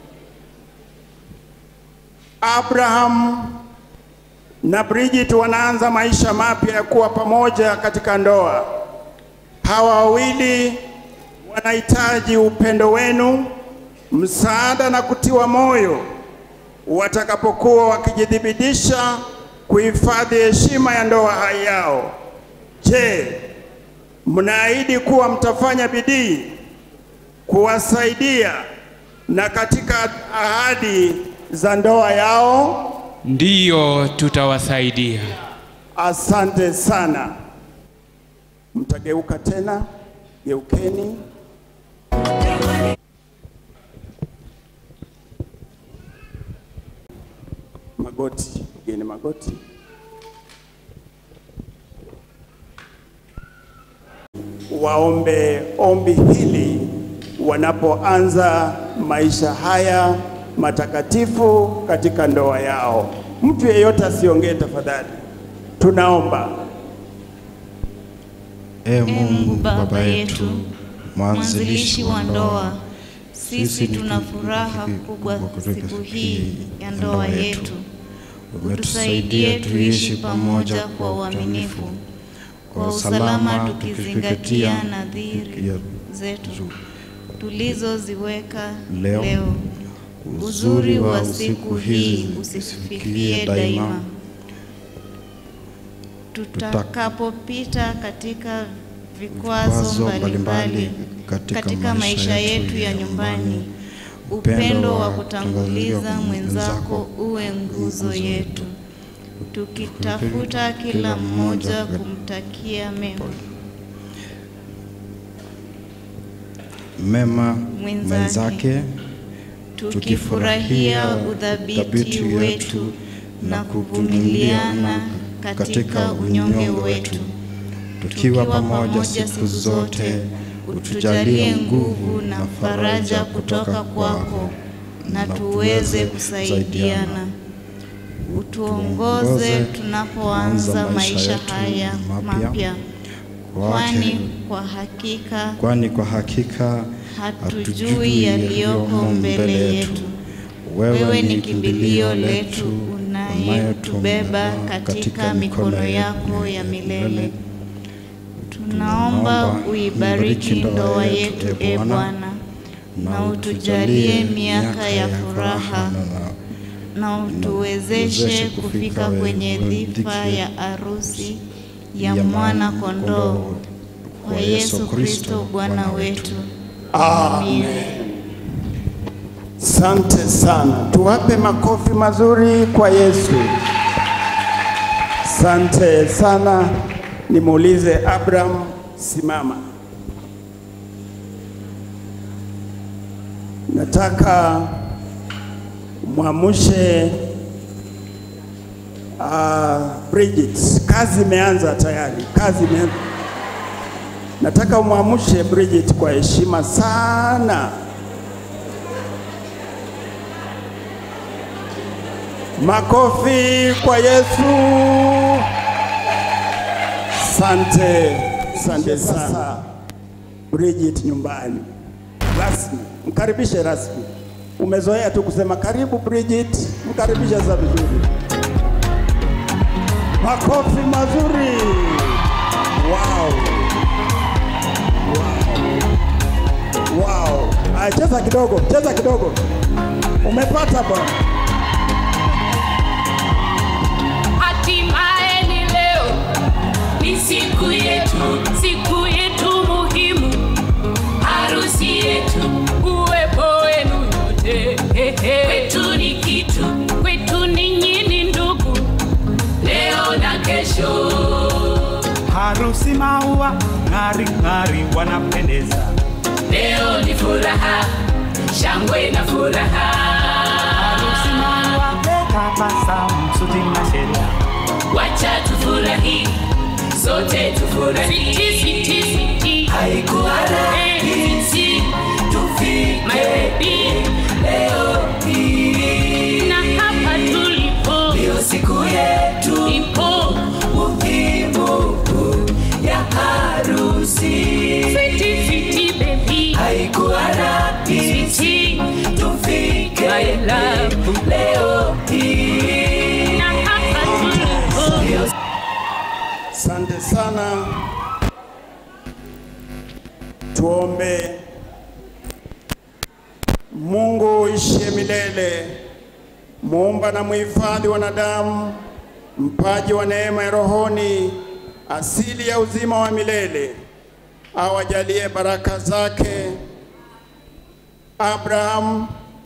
Abraham na Bridget wanaanza maisha mapya ya kuwa pamoja katika ndoa. Hawa wawili wanahitaji upendo wenu, msaada na kutiwa moyo watakapokuwa wakijithibitisha kuhifadhi heshima ya ndoa hai yao. Je, mnaahidi kuwa mtafanya bidii kuwasaidia na katika ahadi za ndoa yao? Ndiyo, tutawasaidia. Asante sana. Mtageuka tena, geukeni. magoti, pigeni magoti. Waombe ombi hili wanapoanza maisha haya matakatifu katika ndoa yao. Mtu yeyote asiongee tafadhali. Tunaomba. E Mungu Baba Baba yetu, yetu, mwanzilishi wa ndoa, sisi tuna furaha kubwa siku hii ya ndoa yetu. Utusaidie tuishi pamoja kwa uaminifu, kwa usalama, tukizingatia nadhiri zetu tulizoziweka Leo, leo. Uzuri wa siku hii usifikie daima. Tutakapopita katika vikwazo Vikwazo mbalimbali mbalimbali katika, katika maisha maisha yetu ya nyumbani, upendo wa kutanguliza mwenzako uwe nguzo yetu, tukitafuta kila mmoja kumtakia mema mema Mwenzake. mwenzake, tukifurahia udhabiti wetu na kuvumiliana katika unyonge wetu, tukiwa pamoja siku zote, utujalie nguvu na faraja kutoka kwako, na tuweze kusaidiana. Utuongoze tunapoanza maisha haya mapya, kwani kwa hakika kwani kwa hakika hatujui yaliyoko mbele yetu. Wewe ni kimbilio letu unayetubeba katika mikono yako ya milele. Tunaomba uibariki ndoa yetu, e Bwana, na utujalie miaka ya furaha na utuwezeshe kufika kwenye dhifa ya arusi ya mwana kondoo kwa Yesu Kristo Bwana wetu. Amen. Sante sana, tuwape makofi mazuri kwa Yesu. Sante sana, nimuulize Abraham, simama. Nataka mwamushe uh, Bridget. Kazi imeanza tayari, kazi imeanza. Nataka umwamshe Bridget kwa heshima sana. Makofi kwa Yesu. Sante, sante sana. Bridget nyumbani rasmi, mkaribishe rasmi. Umezoea tu kusema karibu Bridget, mkaribishe sasa vizuri. Makofi mazuri. Wow. Wow. Aya, cheza kidogo, cheza kidogo. Umepata bwana. Hatimaye ni leo, ni siku yetu, siku yetu muhimu, harusi yetu, uwepo wenu yote. Kwetu ni kitu, kwetu ninyi ni ndugu, leo na kesho. Harusi maua ng'ari ng'ari wanapendeza. Leo ni furaha, shangwe na furaha. Harusi maua tabasamu, suti na shela. Wacha tufurahi, sote tufurahi. Siti, siti, siti. Haikuwa rahisi tufike My baby. leo hii. Na hapa tulipo ndio siku yetu ipo muhimu ya harusi. Sweetie, sweetie baby. Haikuwa rahisi tufike My love. leo hii. Na hapa tulipo ndio Asante sana. Tuombe. Mungu ishie milele, muumba na muhifadhi wanadamu, mpaji wa neema ya rohoni, asili ya uzima wa milele, awajalie baraka zake Abraham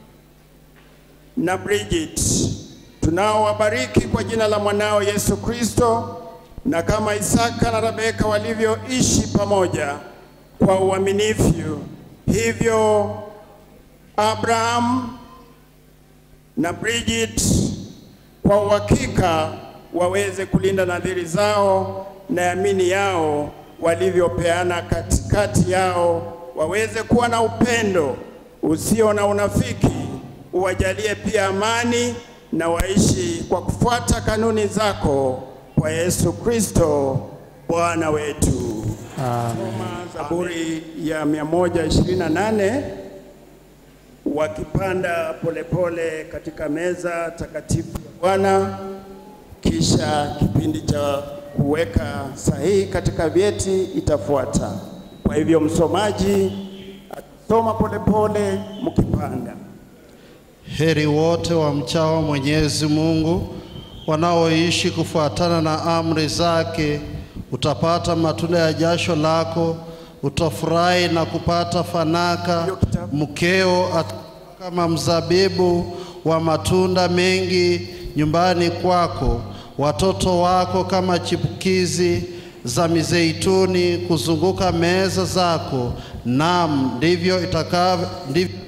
na Bridget tunaowabariki kwa jina la mwanao Yesu Kristo, na kama Isaka na Rebeka walivyoishi pamoja kwa uaminifu, hivyo Abraham na Bridget kwa uhakika waweze kulinda nadhiri zao na yamini yao walivyopeana katikati yao, waweze kuwa na upendo usio na unafiki, uwajalie pia amani na waishi kwa kufuata kanuni zako kwa Yesu Kristo Bwana wetu. Soma Zaburi ya 128 wakipanda polepole katika meza takatifu ya Bwana, kisha kipindi cha kuweka sahihi katika vyeti itafuata. Kwa hivyo msomaji atasoma polepole mkipanda. Heri wote wamchao Mwenyezi Mungu, wanaoishi kufuatana na amri zake. Utapata matunda ya jasho lako, utafurahi na kupata fanaka. Mkeo atakuwa kama mzabibu wa matunda mengi nyumbani kwako, watoto wako kama chipukizi za mizeituni kuzunguka meza zako. Naam, ndivyo itakavyo ndivyo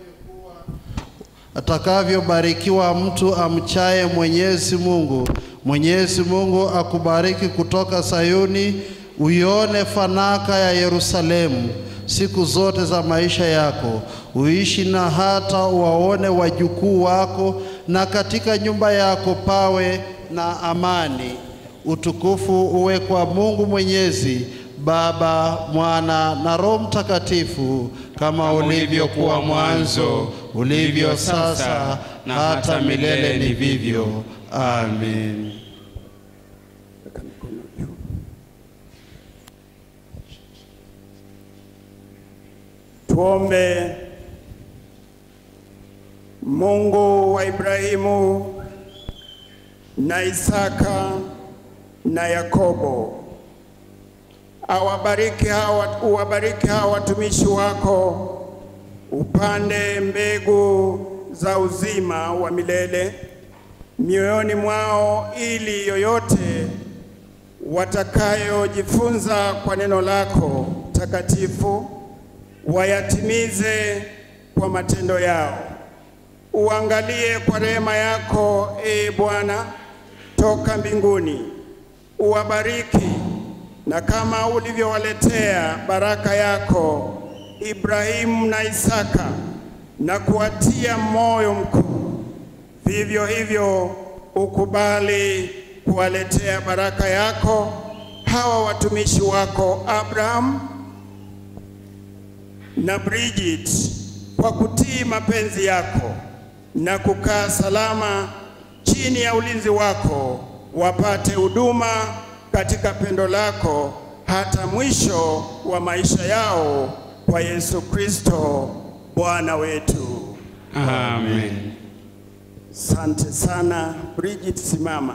atakavyobarikiwa mtu amchaye Mwenyezi Mungu. Mwenyezi Mungu akubariki kutoka Sayuni, uione fanaka ya Yerusalemu siku zote za maisha yako, uishi na hata waone wajukuu wako, na katika nyumba yako pawe na amani. Utukufu uwe kwa Mungu Mwenyezi, Baba, Mwana na Roho Mtakatifu, kama ulivyokuwa mwanzo, ulivyo sasa, na hata milele ni vivyo. Amen. Tuombe. Mungu wa Ibrahimu na Isaka na Yakobo, awabariki hawa, uwabariki hawa watumishi wako, upande mbegu za uzima wa milele mioyoni mwao, ili yoyote watakayojifunza kwa neno lako takatifu wayatimize kwa matendo yao. Uangalie kwa rehema yako, ee Bwana, toka mbinguni, uwabariki na kama ulivyowaletea baraka yako Ibrahimu na Isaka na kuwatia moyo mkuu, vivyo hivyo ukubali kuwaletea baraka yako hawa watumishi wako Abraham na Bridget kwa kutii mapenzi yako na kukaa salama chini ya ulinzi wako, wapate huduma katika pendo lako hata mwisho wa maisha yao, kwa Yesu Kristo Bwana wetu. Amen. Asante sana Bridget, simama.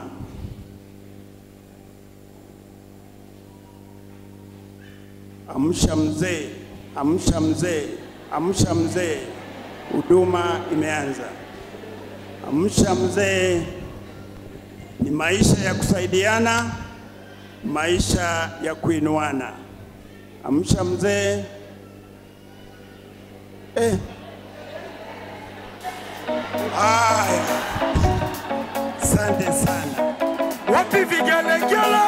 Amsha mzee, amsha mzee, amsha mzee, huduma imeanza. Amsha mzee ni maisha ya kusaidiana, maisha ya kuinuana. Amsha mzee. Eh. Haya, asante sana. Wapi vigelegele?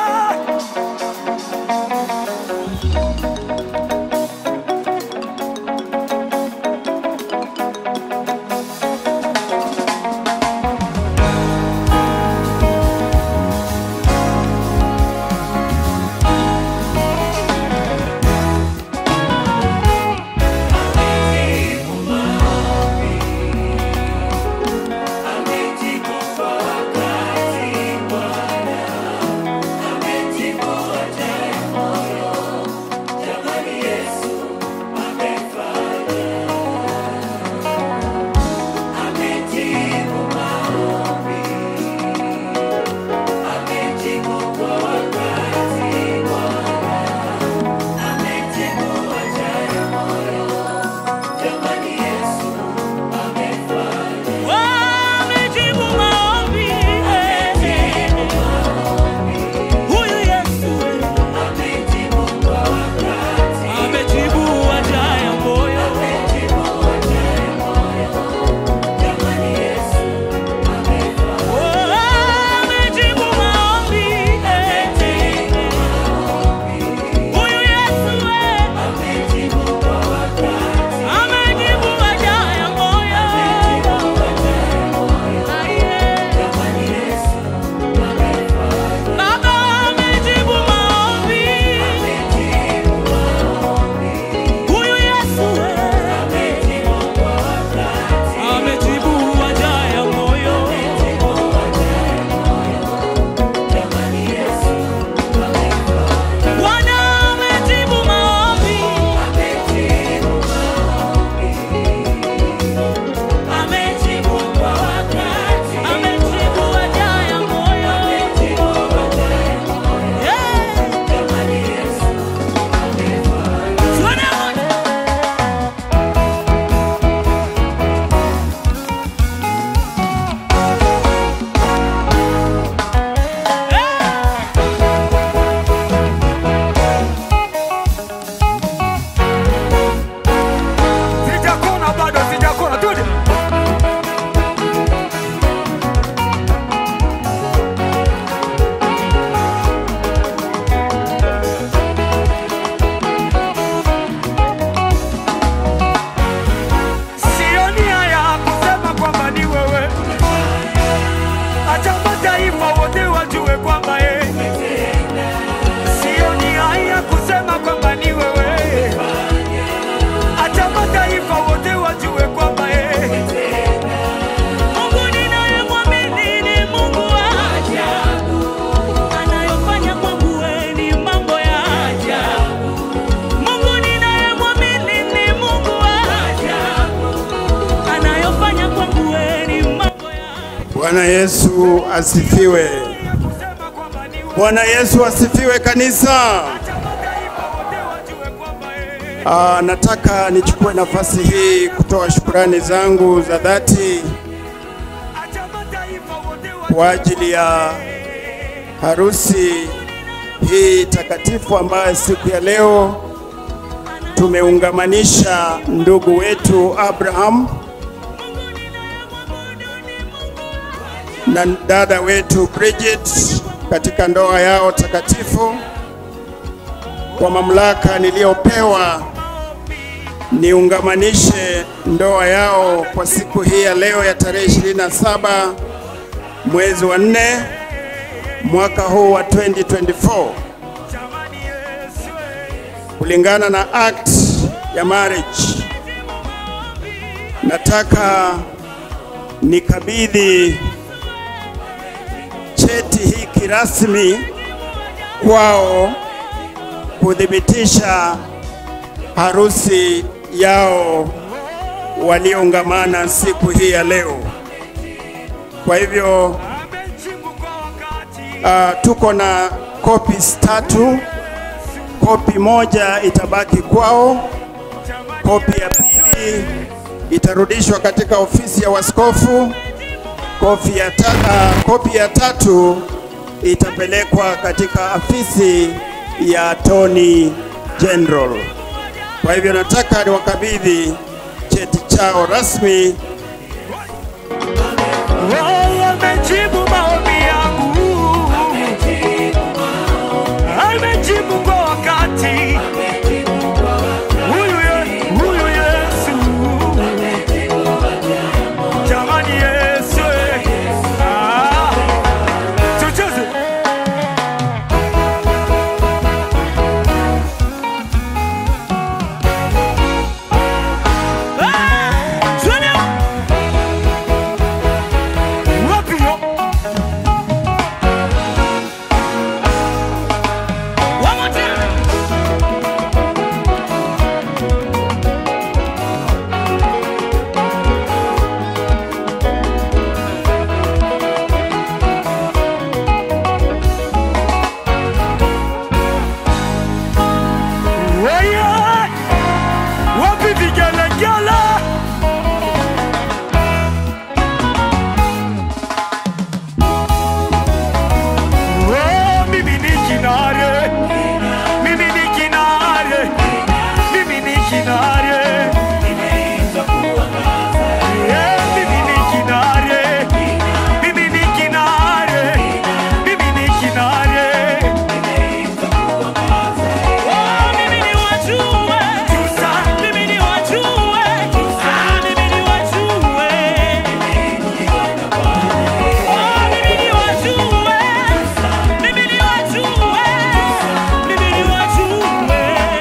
Amejikupa wakati Bwana Bwana Yesu asifiwe. Bwana Yesu asifiwe kanisa. Ah, nataka nichukue nafasi hii kutoa shukrani zangu za dhati kwa ajili ya harusi hii takatifu ambayo siku ya leo tumeungamanisha ndugu wetu Abraham na dada wetu Bridget katika ndoa yao takatifu. Kwa mamlaka niliyopewa niungamanishe ndoa yao kwa siku hii ya leo ya tarehe 27 mwezi wa nne mwaka huu wa 2024 kulingana na act ya marriage. Nataka nikabidhi cheti hiki rasmi kwao kuthibitisha harusi yao walioungamana siku hii ya leo. Kwa hivyo uh, tuko na copies tatu. Kopi moja itabaki kwao, kopi ya pili itarudishwa katika ofisi ya waskofu, kopi ya, ta, uh, kopi ya tatu itapelekwa katika afisi ya Attorney General. Kwa hivyo nataka niwakabidhi cheti chao rasmi amejibu maombi yangu, amejibu kwa wakati. Huyu ye- huyu Yesu, jamani Yesu, eh. Ah, tucheze. Ah, twende. Wapi yo? One more time. Wewe, wapi vigelegele? Oh, mimi ni kinare, mimi ni kinare, mimi ni kinare. Eh, mimi ni kinare, mimi ni kinare, mimi ni kinare. Oh, mimi ni wajue, mimi ni wajue, ah, mimi ni wajue. Oh, mimi ni wajue. Mimi ni wajue, mimi ni wajue.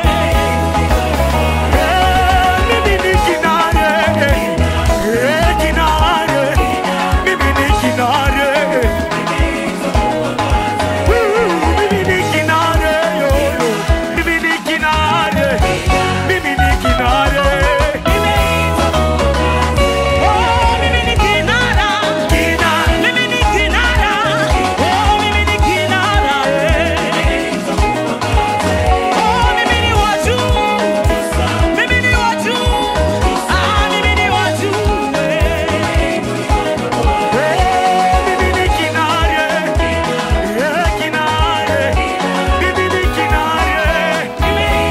Eh, mimi ni kinare, eh, kinare, mimi ni kinare. Woo, mimi ni kinare, yo, yo. Mimi ni kinare, mimi ni kinare. Oh, mimi ni kinara, kinara, mimi ni kinara. Oh, mimi ni kinara, eh. Oh, mimi ni waju, mimi ni waju, ah, mimi ni waju, eh. Eh, mimi ni kinare, eh, kinare, mimi ni kinare.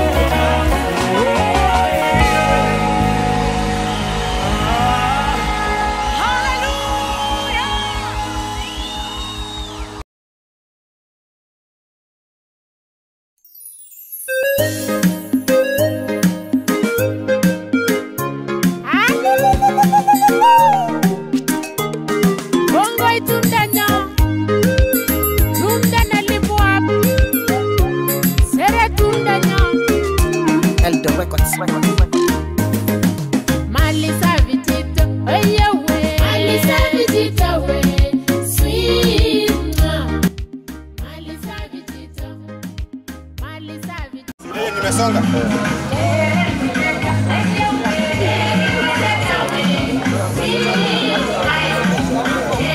Bongo itumdanya, tumdana lipuap, sere tumdanya. Eldo Records. Malisa vitito, oye we. Malisa vitito we, sweet ma. Malisa vitito, malisa vitito. Nimesonga. Sweet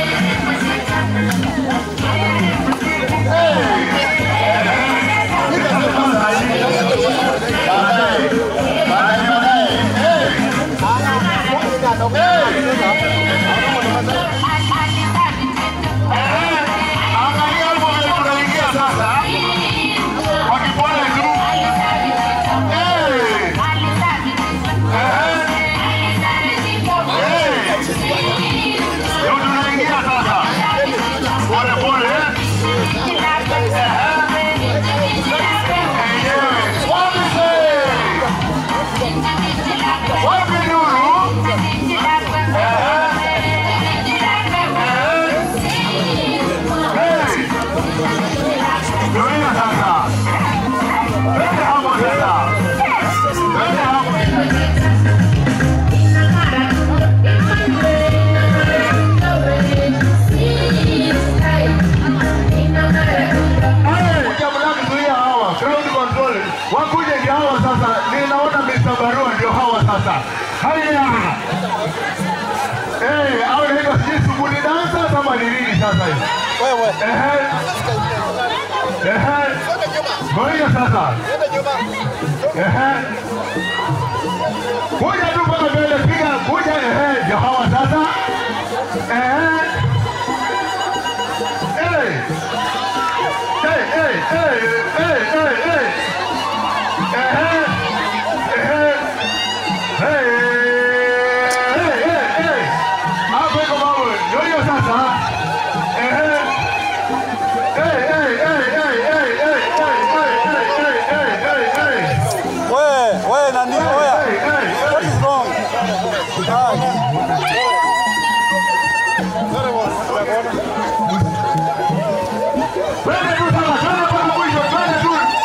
sasa. Haya. Eh, au hivyo sijui suguli dansa kama ni nini sasa hivi. Wewe. Ehe. Ehe. Ngoja sasa. Ehe. Kuja tu mpaka mbele, piga kuja, ehe, ndio hawa sasa. Ehe. Eh. Eh, eh, eh, eh, eh, eh. Ehe. Ehe. Hey. Hey, hey, hey. Hapo iko mambo. Ndio hiyo sasa. Ehe. Hey, hey, hey, hey, hey, hey, hey, hey, hey, hey, hey, hey, hey. Wewe, wewe nani? Oya. Hey, hey, hey. What is wrong? Twende tu sasa, twende mpaka mwisho, twende tu.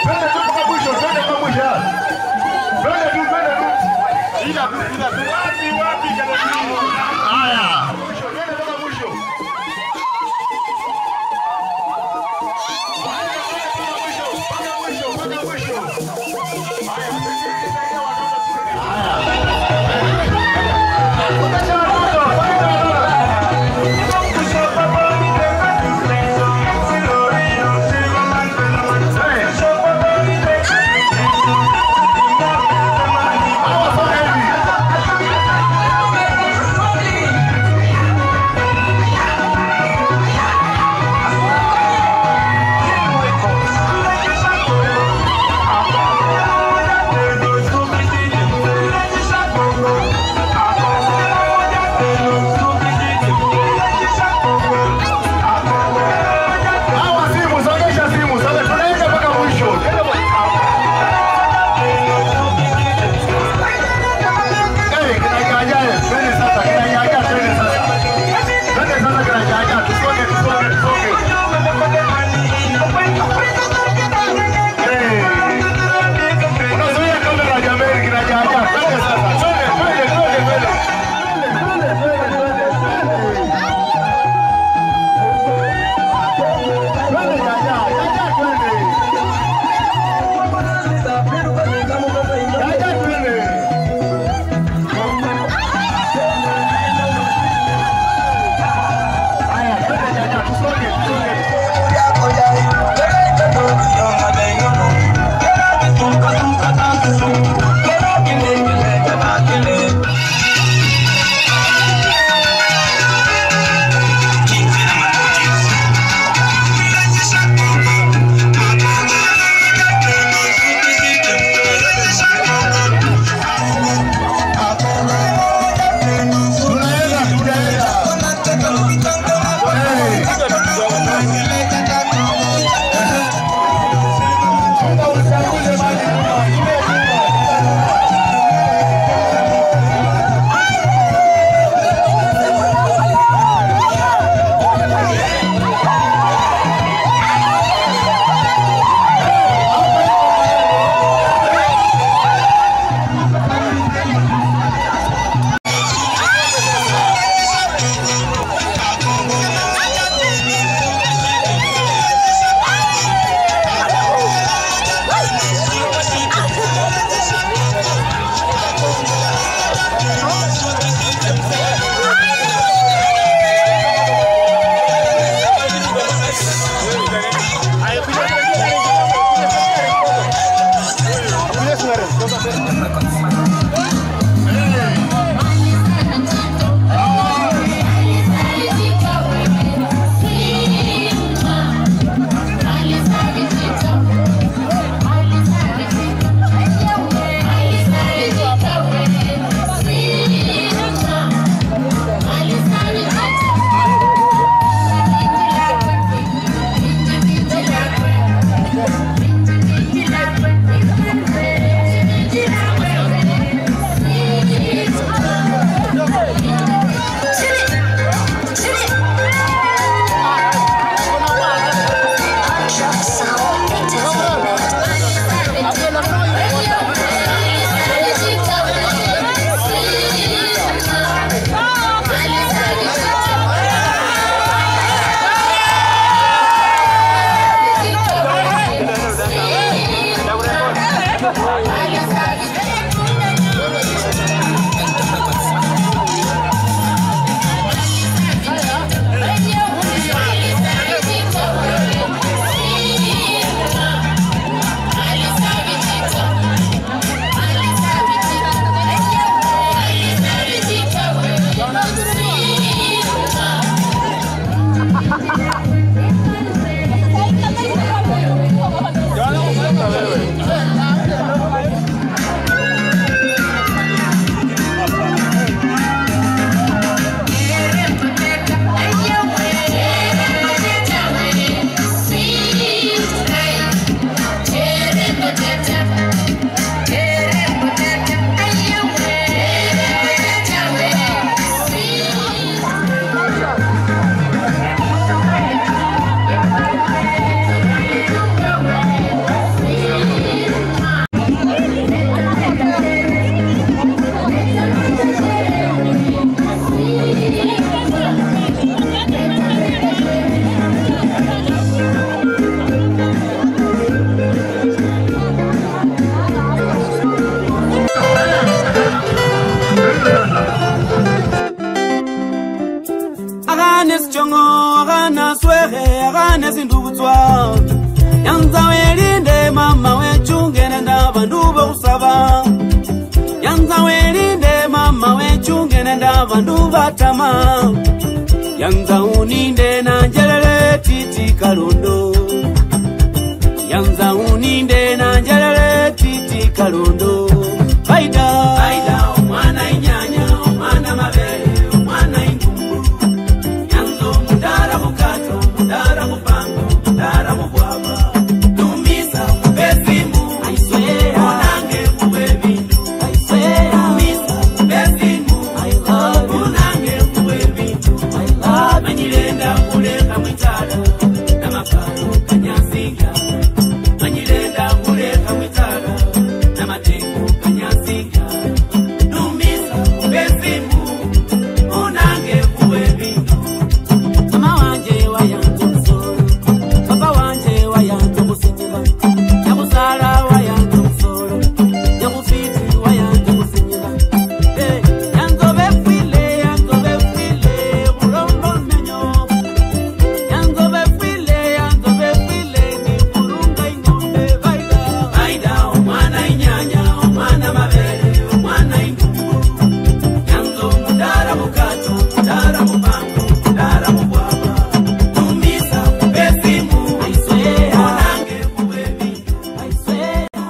bandu batama yanza uninde nanjelele titi kalundo yanza uninde nanjelele titi kalundo faida faida omwana inyanya omwana mabele omwana ingumbu yanza omudara mukato omudara mupango omudara mubwaba tumisa mubesimu aiswera onange mubebindu aiswera tumisa mubesimu onange mubebindu manyirenda kuleka mwitala namakalo kanyasinga manyirenda kuleka mwitala namatengo kanyasinga tumisa mubesimu onange mubebindu mama wanje wayanza omusolo papa wanje wayanza okusinyira nyakusala wayanza omusolo nyakufiti wayanza okusinyira Eh, yanzobe fwile yanzobe fwile bulombo menyo yanzobe fwile yanzobe fwile ni kulunga ing'ombe baida baida omwana inyanya omwana mabele omwana ingumbu yanzo mudara mukato mudara mupango mudara mubwaba tumisa mubesimu aiswera onange mubebindu aiswera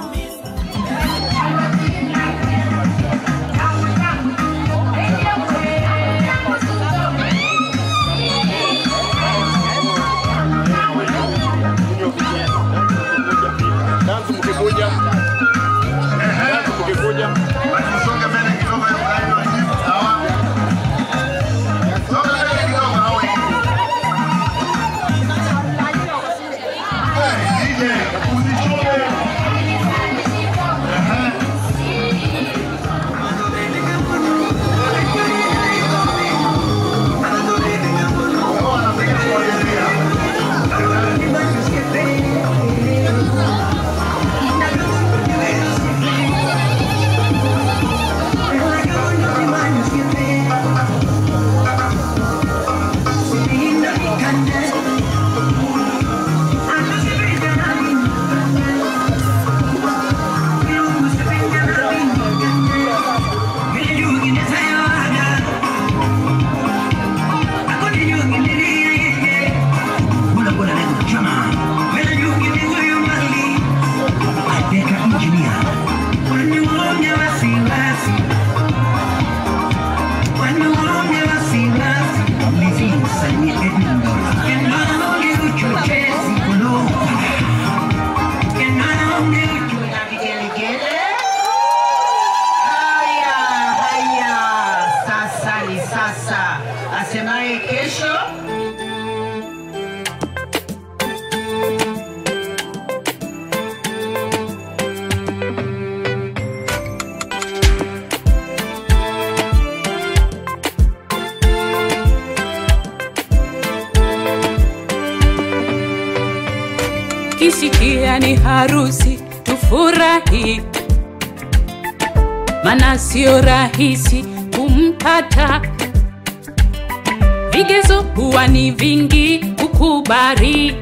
Haya, haya, sasa ni sasa. Asemaye kesho kisikia ni harusi tufurahi, mana sio rahisi kumpata. Vigezo huwa ni vingi kukubali,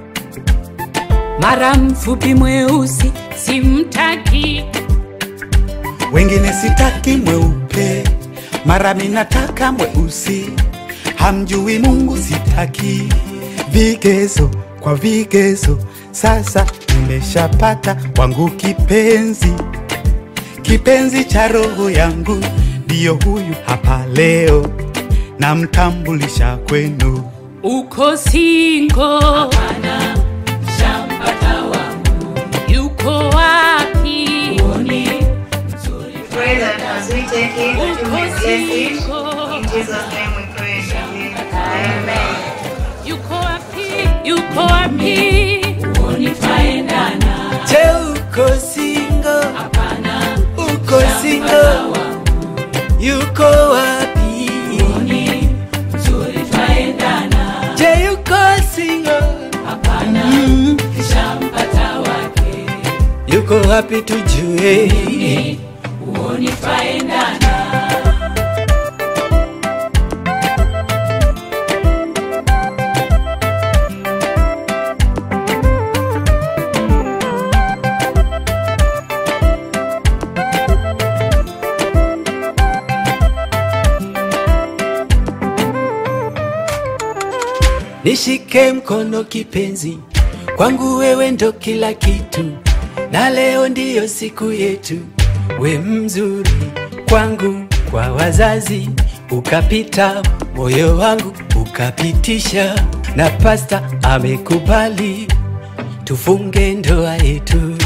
mara mfupi mweusi simtaki, wengine sitaki mweupe, mara minataka mweusi, hamjui Mungu sitaki. Vigezo kwa vigezo, sasa nimeshapata wangu kipenzi, kipenzi cha roho yangu, ndiyo huyu hapa leo, namtambulisha kwenu. uko singo? Hapana, shampata wangu. Yuko wapi? Uone Pray that as we take it, that you may bless it. In Jesus' name we pray. Amen. yuko wapi? Yuko wapi? Unifaendana. Je, uko single? Hapana. Uko single? Yuko wapi? Je, yuko single? Hapana. Shampata wake. Yuko wapi tujue? Unifaendana. nishike mkono kipenzi, kwangu wewe ndo kila kitu, na leo ndiyo siku yetu. We mzuri kwangu, kwa wazazi ukapita, moyo wangu ukapitisha, na pasta amekubali tufunge ndoa yetu.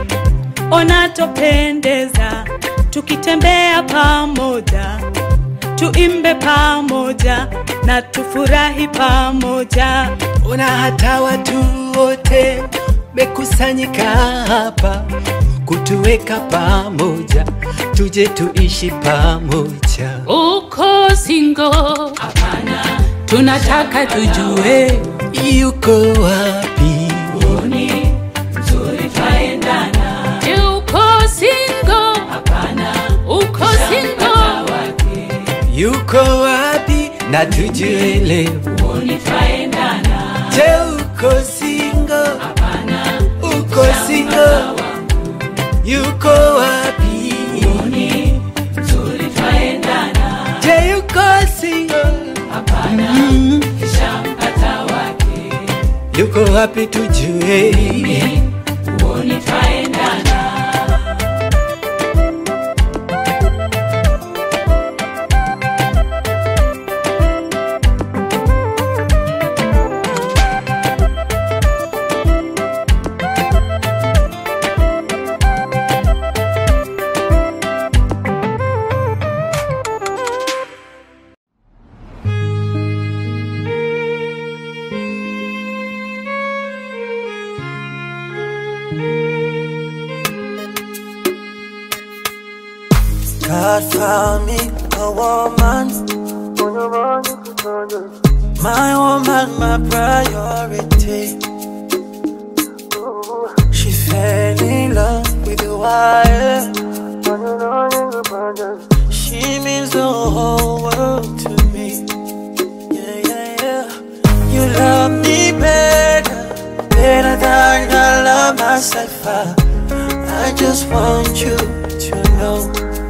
Unatopendeza tukitembea pamoja, tuimbe pamoja na tufurahi pamoja. Ona hata watu wote mekusanyika hapa kutuweka pamoja, tuje tuishi pamoja. Uko singo? Hapana, tunataka tujue yuko wapi. Uoni mzuri twaendana. Je, uko singo? Hapana, uko singo? yuko wapi na tujue leo. Uoni twaendana. Je, uko single? Hapana, uko single? Yuko wapi? Uoni mzuri twaendana. Je, yuko single? Hapana, Mm. kishampata wake. Yuko wapi tujue? Uoni twaendana. God found me a woman. My woman, my priority. She fell in love with the wire. She means the whole world to me. Yeah, yeah, yeah. You love me better, better than I love myself. I, I just want you to know.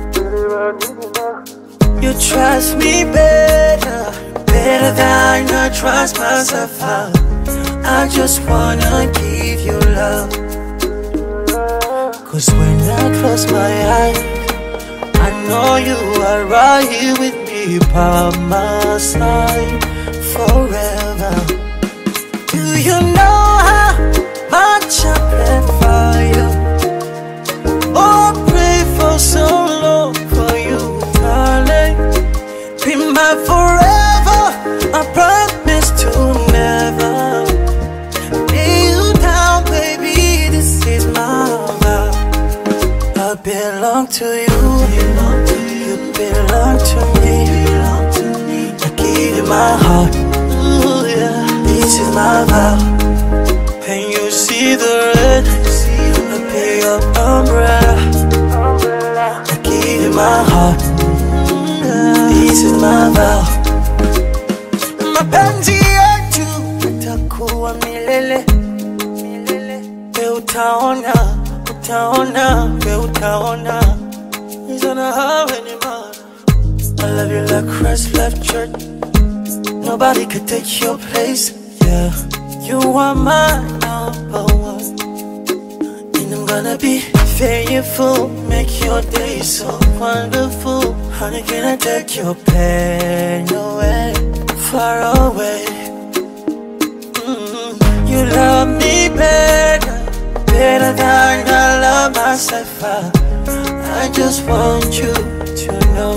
You trust me better, better than I trust myself. I, I just wanna give you love. Cause when I close my eyes, I know you are right here with me by my side forever. Do you know how much I plan for you? Oh, pray for so long for you, darling. Be my forever. I promise to never lay you down, baby. This is my vow. I belong to you. You belong to me. I give you my heart. Ooh, yeah. This is my vow. When you see the red, I be your umbrella. I give you my heart. This is my vow. Mapenzi yetu itakuwa milele. We utaona, utaona, we utaona. It's gonna happen, man. I love you like Christ left church. Nobody could take your place. Yeah, you are my number one. And I'm gonna be faithful, make your day so wonderful. Honey, can I take your pain away, far away? Mm, You love me better, better than I love myself. I, I just want you to know.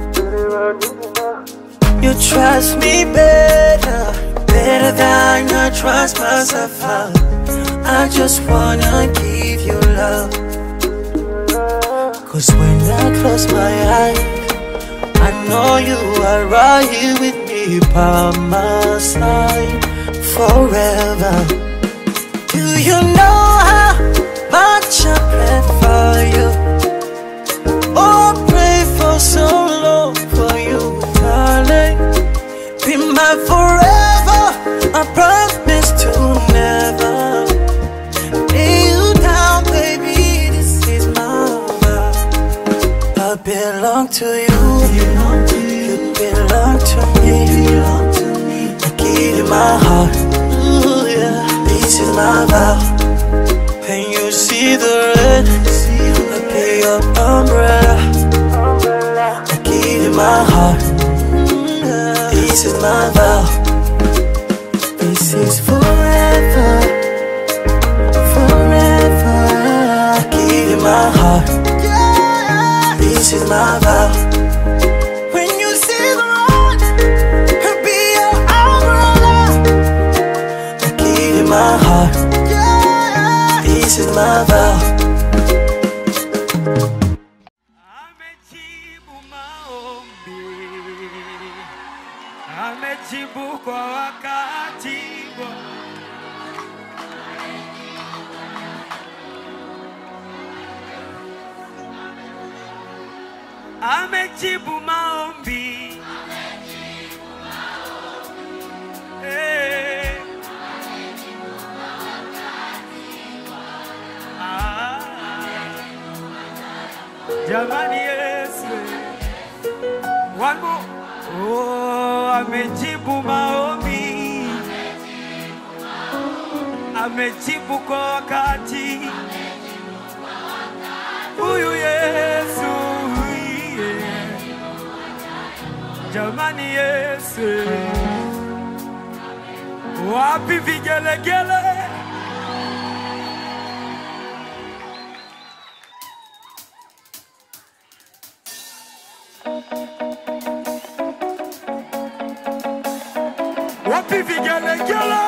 You trust me better, better than I trust myself. I, I just wanna give you love. Cause when I close my eyes, I know you are right here with me by my side forever. Do you know how much I plan for you? Oh, pray for so long for you, darling. Be my forever. I promise to never lay you down, baby. This is my vow. I belong to you. You belong to me. I give give you my heart. Ooh, yeah. This is my vow. When you see the red, I be your umbrella. I give you my heart. Mm, yeah. This is my vow. This is forever, forever. I give you my heart. This is my vow. When you see the road, I'll be your umbrella. I give you my heart. This is my vow. amejibu kwa wakati wa- amejibu maombi Eh. Ah. jamani yesu wangu oh, amejibu maombi amejibu kwa wakati huyu yesu yeah. jamani yesu wapi vigelegele wapi vigelegele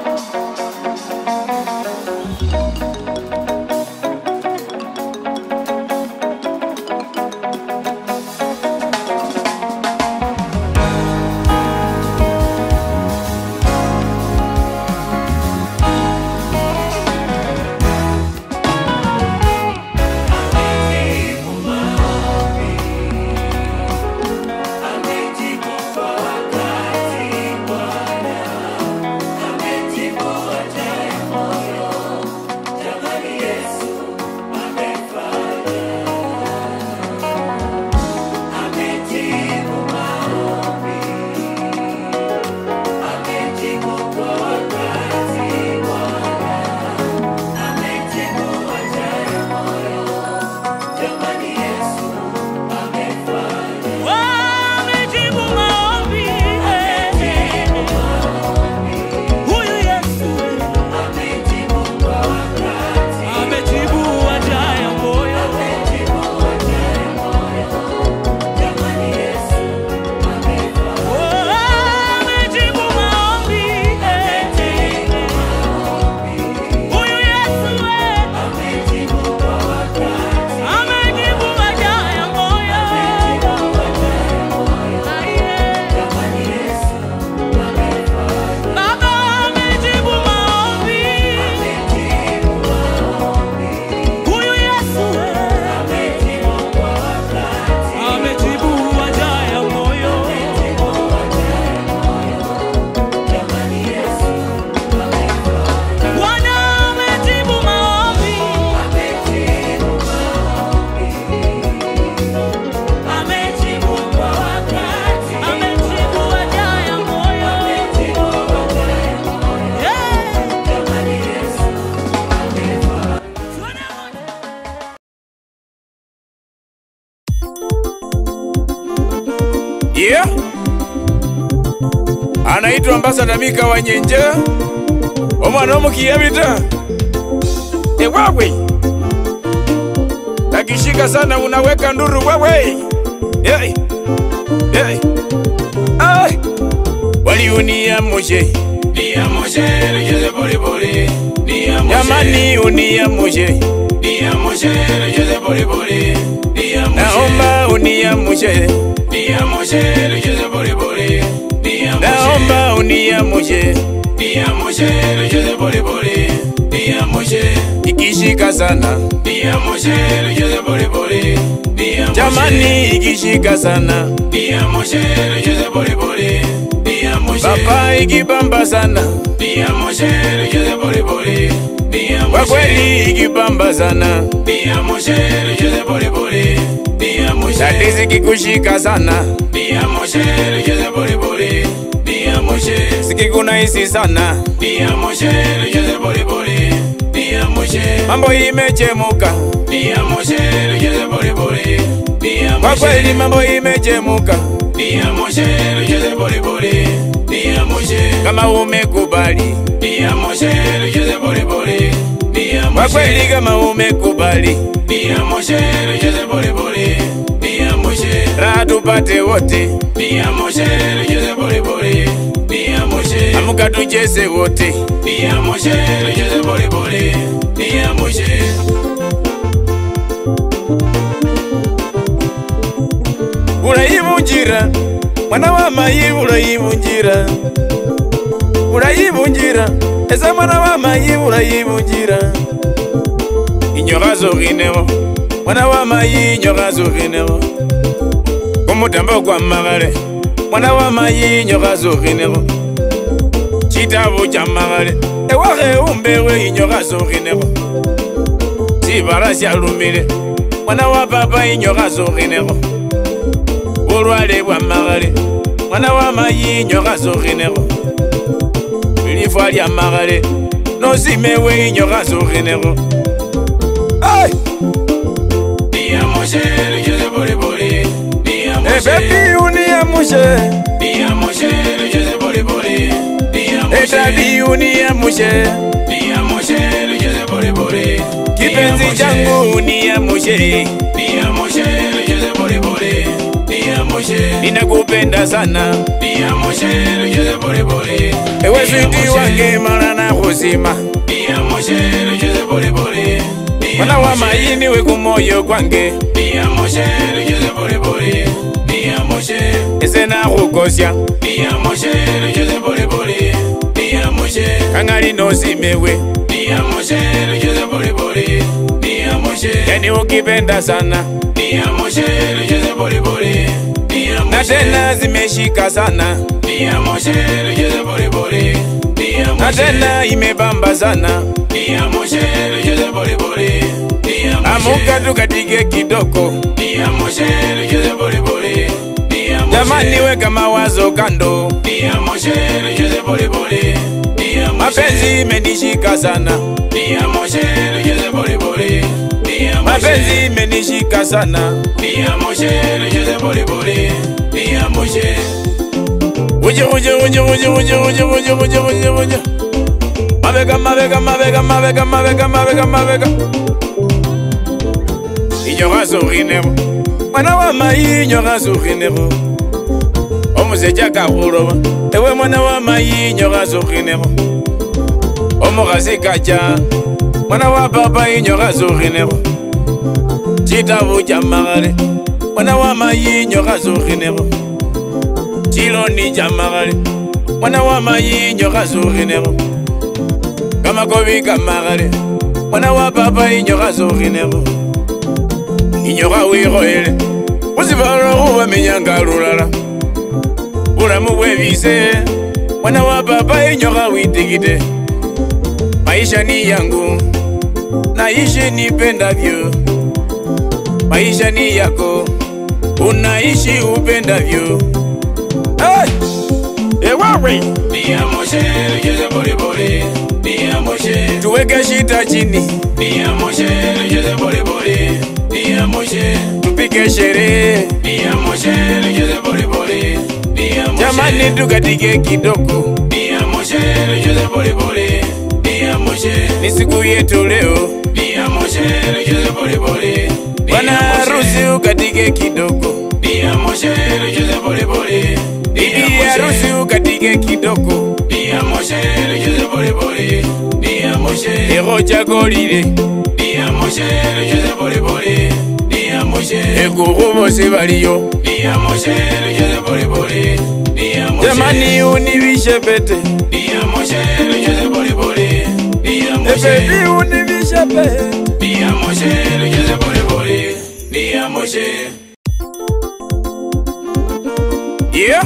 Amejibu maombi. Huyu Yesu amejibu haja ya moyo. Oh, amejibu maombi. Huyu Yesu amejibu haja ya moyo. Baba amejibu maombi. Huyu Yesu amejibu haja ya moyo. Bwana amejibu maombi. Amejibu kwa wakati. Amejibu haja ya moyo. yeah. anaitwa ambasada mika wanyenje omwana omukiyabita ewawe takishika sana unaweka nduru wewe hey. Hey. Ay. waliunia moshe jamani unia moshe naomba unia moshe naomba unia moshe ikishika sana jamani ikishika sana papa ikibamba sana kwa kweli ikibamba sana tatizi kikushika sana sikikunahisi sana mambo imechemuka kwa kweli mambo imechemuka kama umekubali kwa kweli kama umekubali raha tupate wote amuka tucheze wote urayivunjira mwana wa mayi urayivunjira urayivunjira eza mwana wa mayi urayivunjira inyoka zokinewo mwana wa mayi inyoka zokinewo kumutambo kwa magale mwana wa mayi inyoka zokinewo chitabu cha magale ewahe umbewe inyoka zokinewo chibala shalumile mwana wa papa inyoka zokinewo bulwale bwa magale mwana wa mayi inyoka zokinewo lifwa lya magale nosimewe inyoka zokinewo Hey! Ebebi uniamushe Etabi uniamushe Kipenzi changu uniamushe Ninakupenda sana Ewe switi wange mara na kuzima Mwana wa mayini we kumoyo kwange ese nakukosya kangali nosimewe yani ukipenda sana na tena zimeshika sana na tena imebamba sana amuka tukatike kidoko jamani weka mawazo kando mapenzi imenishika sana mapenzi imenishika sana uje uje uje uje uje uje uje uje uje uje mabega mabega mabega mabega mabega mabega mabega inyoka zokinebo mwana wa mayi inyoka zokinebo omuzeja kakuloba ewe mwana wa mayi inyoka zokinebo omukhasi kaja mwana wa papa inyoka zokinebo chitabu cha magale mwana wa mayi inyoka zokinebo chiloni cha magale mwana wa mayi inyoka zokinebo kamakobi kamagale mwana wa papa inyoka zokinebo inyoka wikhoyele khusifalo khubamenyanga lulala bulamu bwebise mwana wa papa inyoka witikite maisha ni yangu naishi nipendavyo maisha ni yako unaishi upendavyo hey! ewawe tuweke shita chini tupike sherehe jamani tukatike kidogo ni siku yetu leo bwana harusi ukatike kidogo bibi harusi ukatike kidogo eko chakolile ekukhu bosi baliyo jamani univishe pete ebebi univishe pete yeah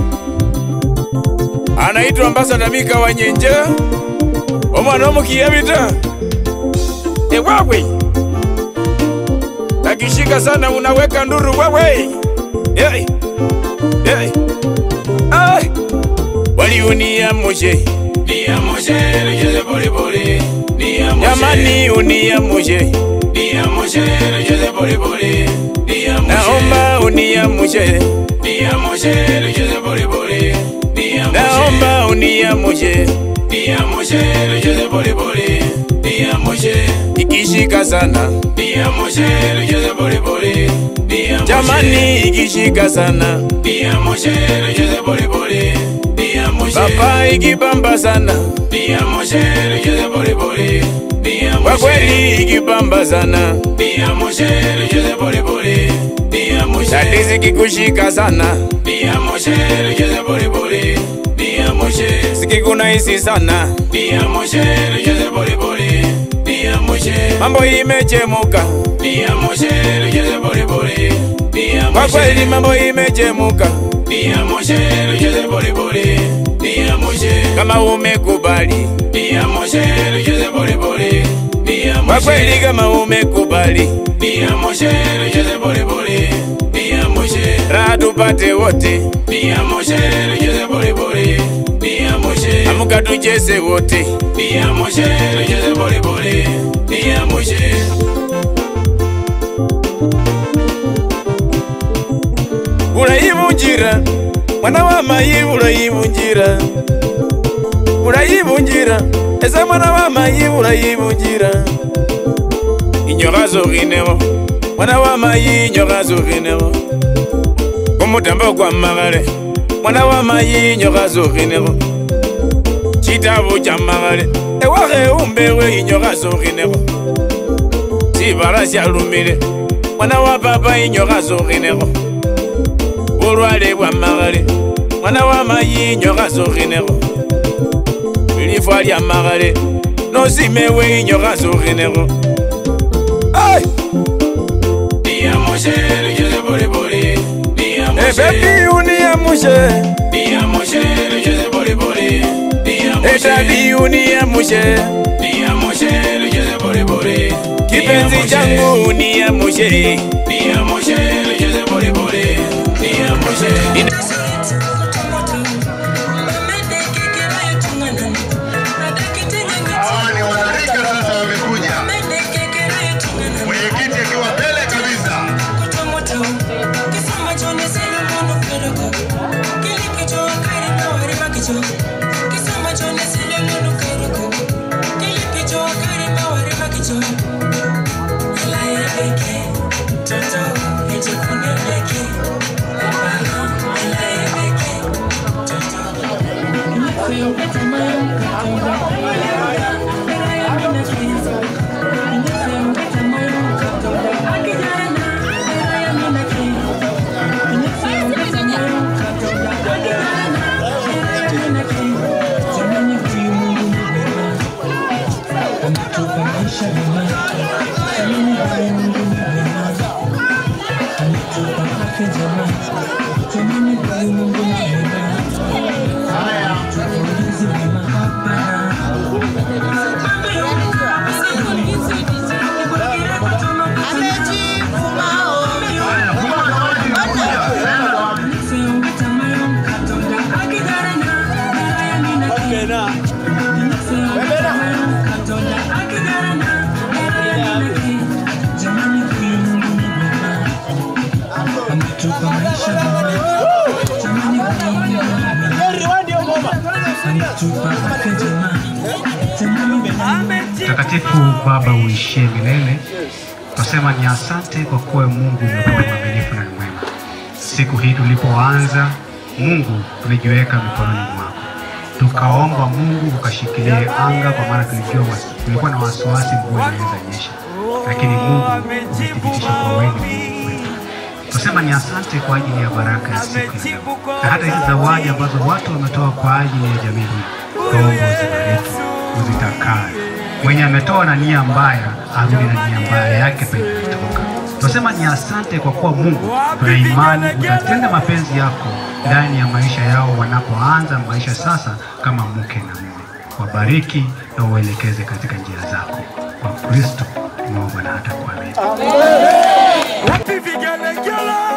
anaitwa ambasada mika wanyenje omwana omukiyabita ewawe akishika sana unaweka nduru wewe hey. Hey. Ay. wali uniamshe Niamshe, nicheze polepole. Niamshe. jamani uniamshe Niamshe, nicheze polepole. Niamshe. naomba uniamshe Niamshe, nicheze polepole. Niamshe. naomba uniamshe Niamshe, nicheze polepole. Niamshe. ikishika sana Niamshe, nicheze polepole. Niamshe. jamani ikishika sana Niamshe, nicheze polepole. Niamshe. papa ikibamba sana Niamshe, nicheze polepole. Niamshe. kwa kweli ikibamba sana Niamshe, nicheze polepole. Niamshe. tatizi kikushika sana Niamshe, nicheze polepole. Niamshe. sikikunahisi sana Niamshe, nicheze polepole. Niamshe. mambo imechemuka Niamshe, nicheze polepole. kwa Niamshe. kweli mambo imechemuka Niamshe, nicheze polepole. Niamshe. kama umekubali Niamshe, nicheze polepole. Niamshe. kwa kweli kama umekubali Niamshe, nicheze polepole. Niamshe. raha tupate wote Niamshe, nicheze polepole. Niamshe. amuka tucheze wote Niamshe, nicheze polepole. Niamshe. urayivunjira mwana wa mayi urayivunjira urayivunjira ese mwana wa mayi urayivunjira inyoka zokhinewo mwana wa mayi inyoka zokhinewo kumutambo kwa makhale mwana wa mayi inyoka zokhinewo chitabu cha makhale ewakhe umbewe inyoka zokhinewo sibala syalumile mwana wa papa inyoka zokhinewo bulwale bwa makhale mwana wa mayi inyoka zokhinewo lifwa lya makhale nosimewe inyoka zokhinewo ai Niamshe, nicheze polepole. Niamshe. ebebi uniamushe Niamshe, nicheze polepole. Niamshe. etabi uniamushe Niamshe, nicheze polepole. kipenzi Niamshe. changu uniamushe Niamshe, nicheze polepole. Niamshe. Hawa ni wanarika sasa wamekuja. Mwenyekiti akiwa mbele kabisa. Mtakatifu Baba uishie milele, twasema ni asante kwa kuwa Mungu umekuwa mwaminifu na ni mwema. Siku hii tulipoanza, Mungu tulijiweka mikononi mwako, tukaomba Mungu ukashikilie anga, kwa maana tulijua wasi- tulikuwa na wasiwasi mvua inaweza nyesha, lakini Mungu umethibitisha kwa wewe ni Mungu wetu. Twasema ni asante kwa ajili ya baraka ya siku ya leo na hata hizi zawadi ambazo watu wametoa kwa ajili ya jamii hii, tuomba uzibariki, uzitakae. Mwenye ametoa na nia mbaya arudi na nia mbaya yake penye ametoka. Tunasema ni asante kwa kuwa Mungu, tuna imani utatenda mapenzi yako ndani ya maisha yao wanapoanza maisha sasa kama mke na mume. Wabariki na uelekeze katika njia zako. Kwa Kristo tumeomba na hata kuamini. Wapi vigelegele?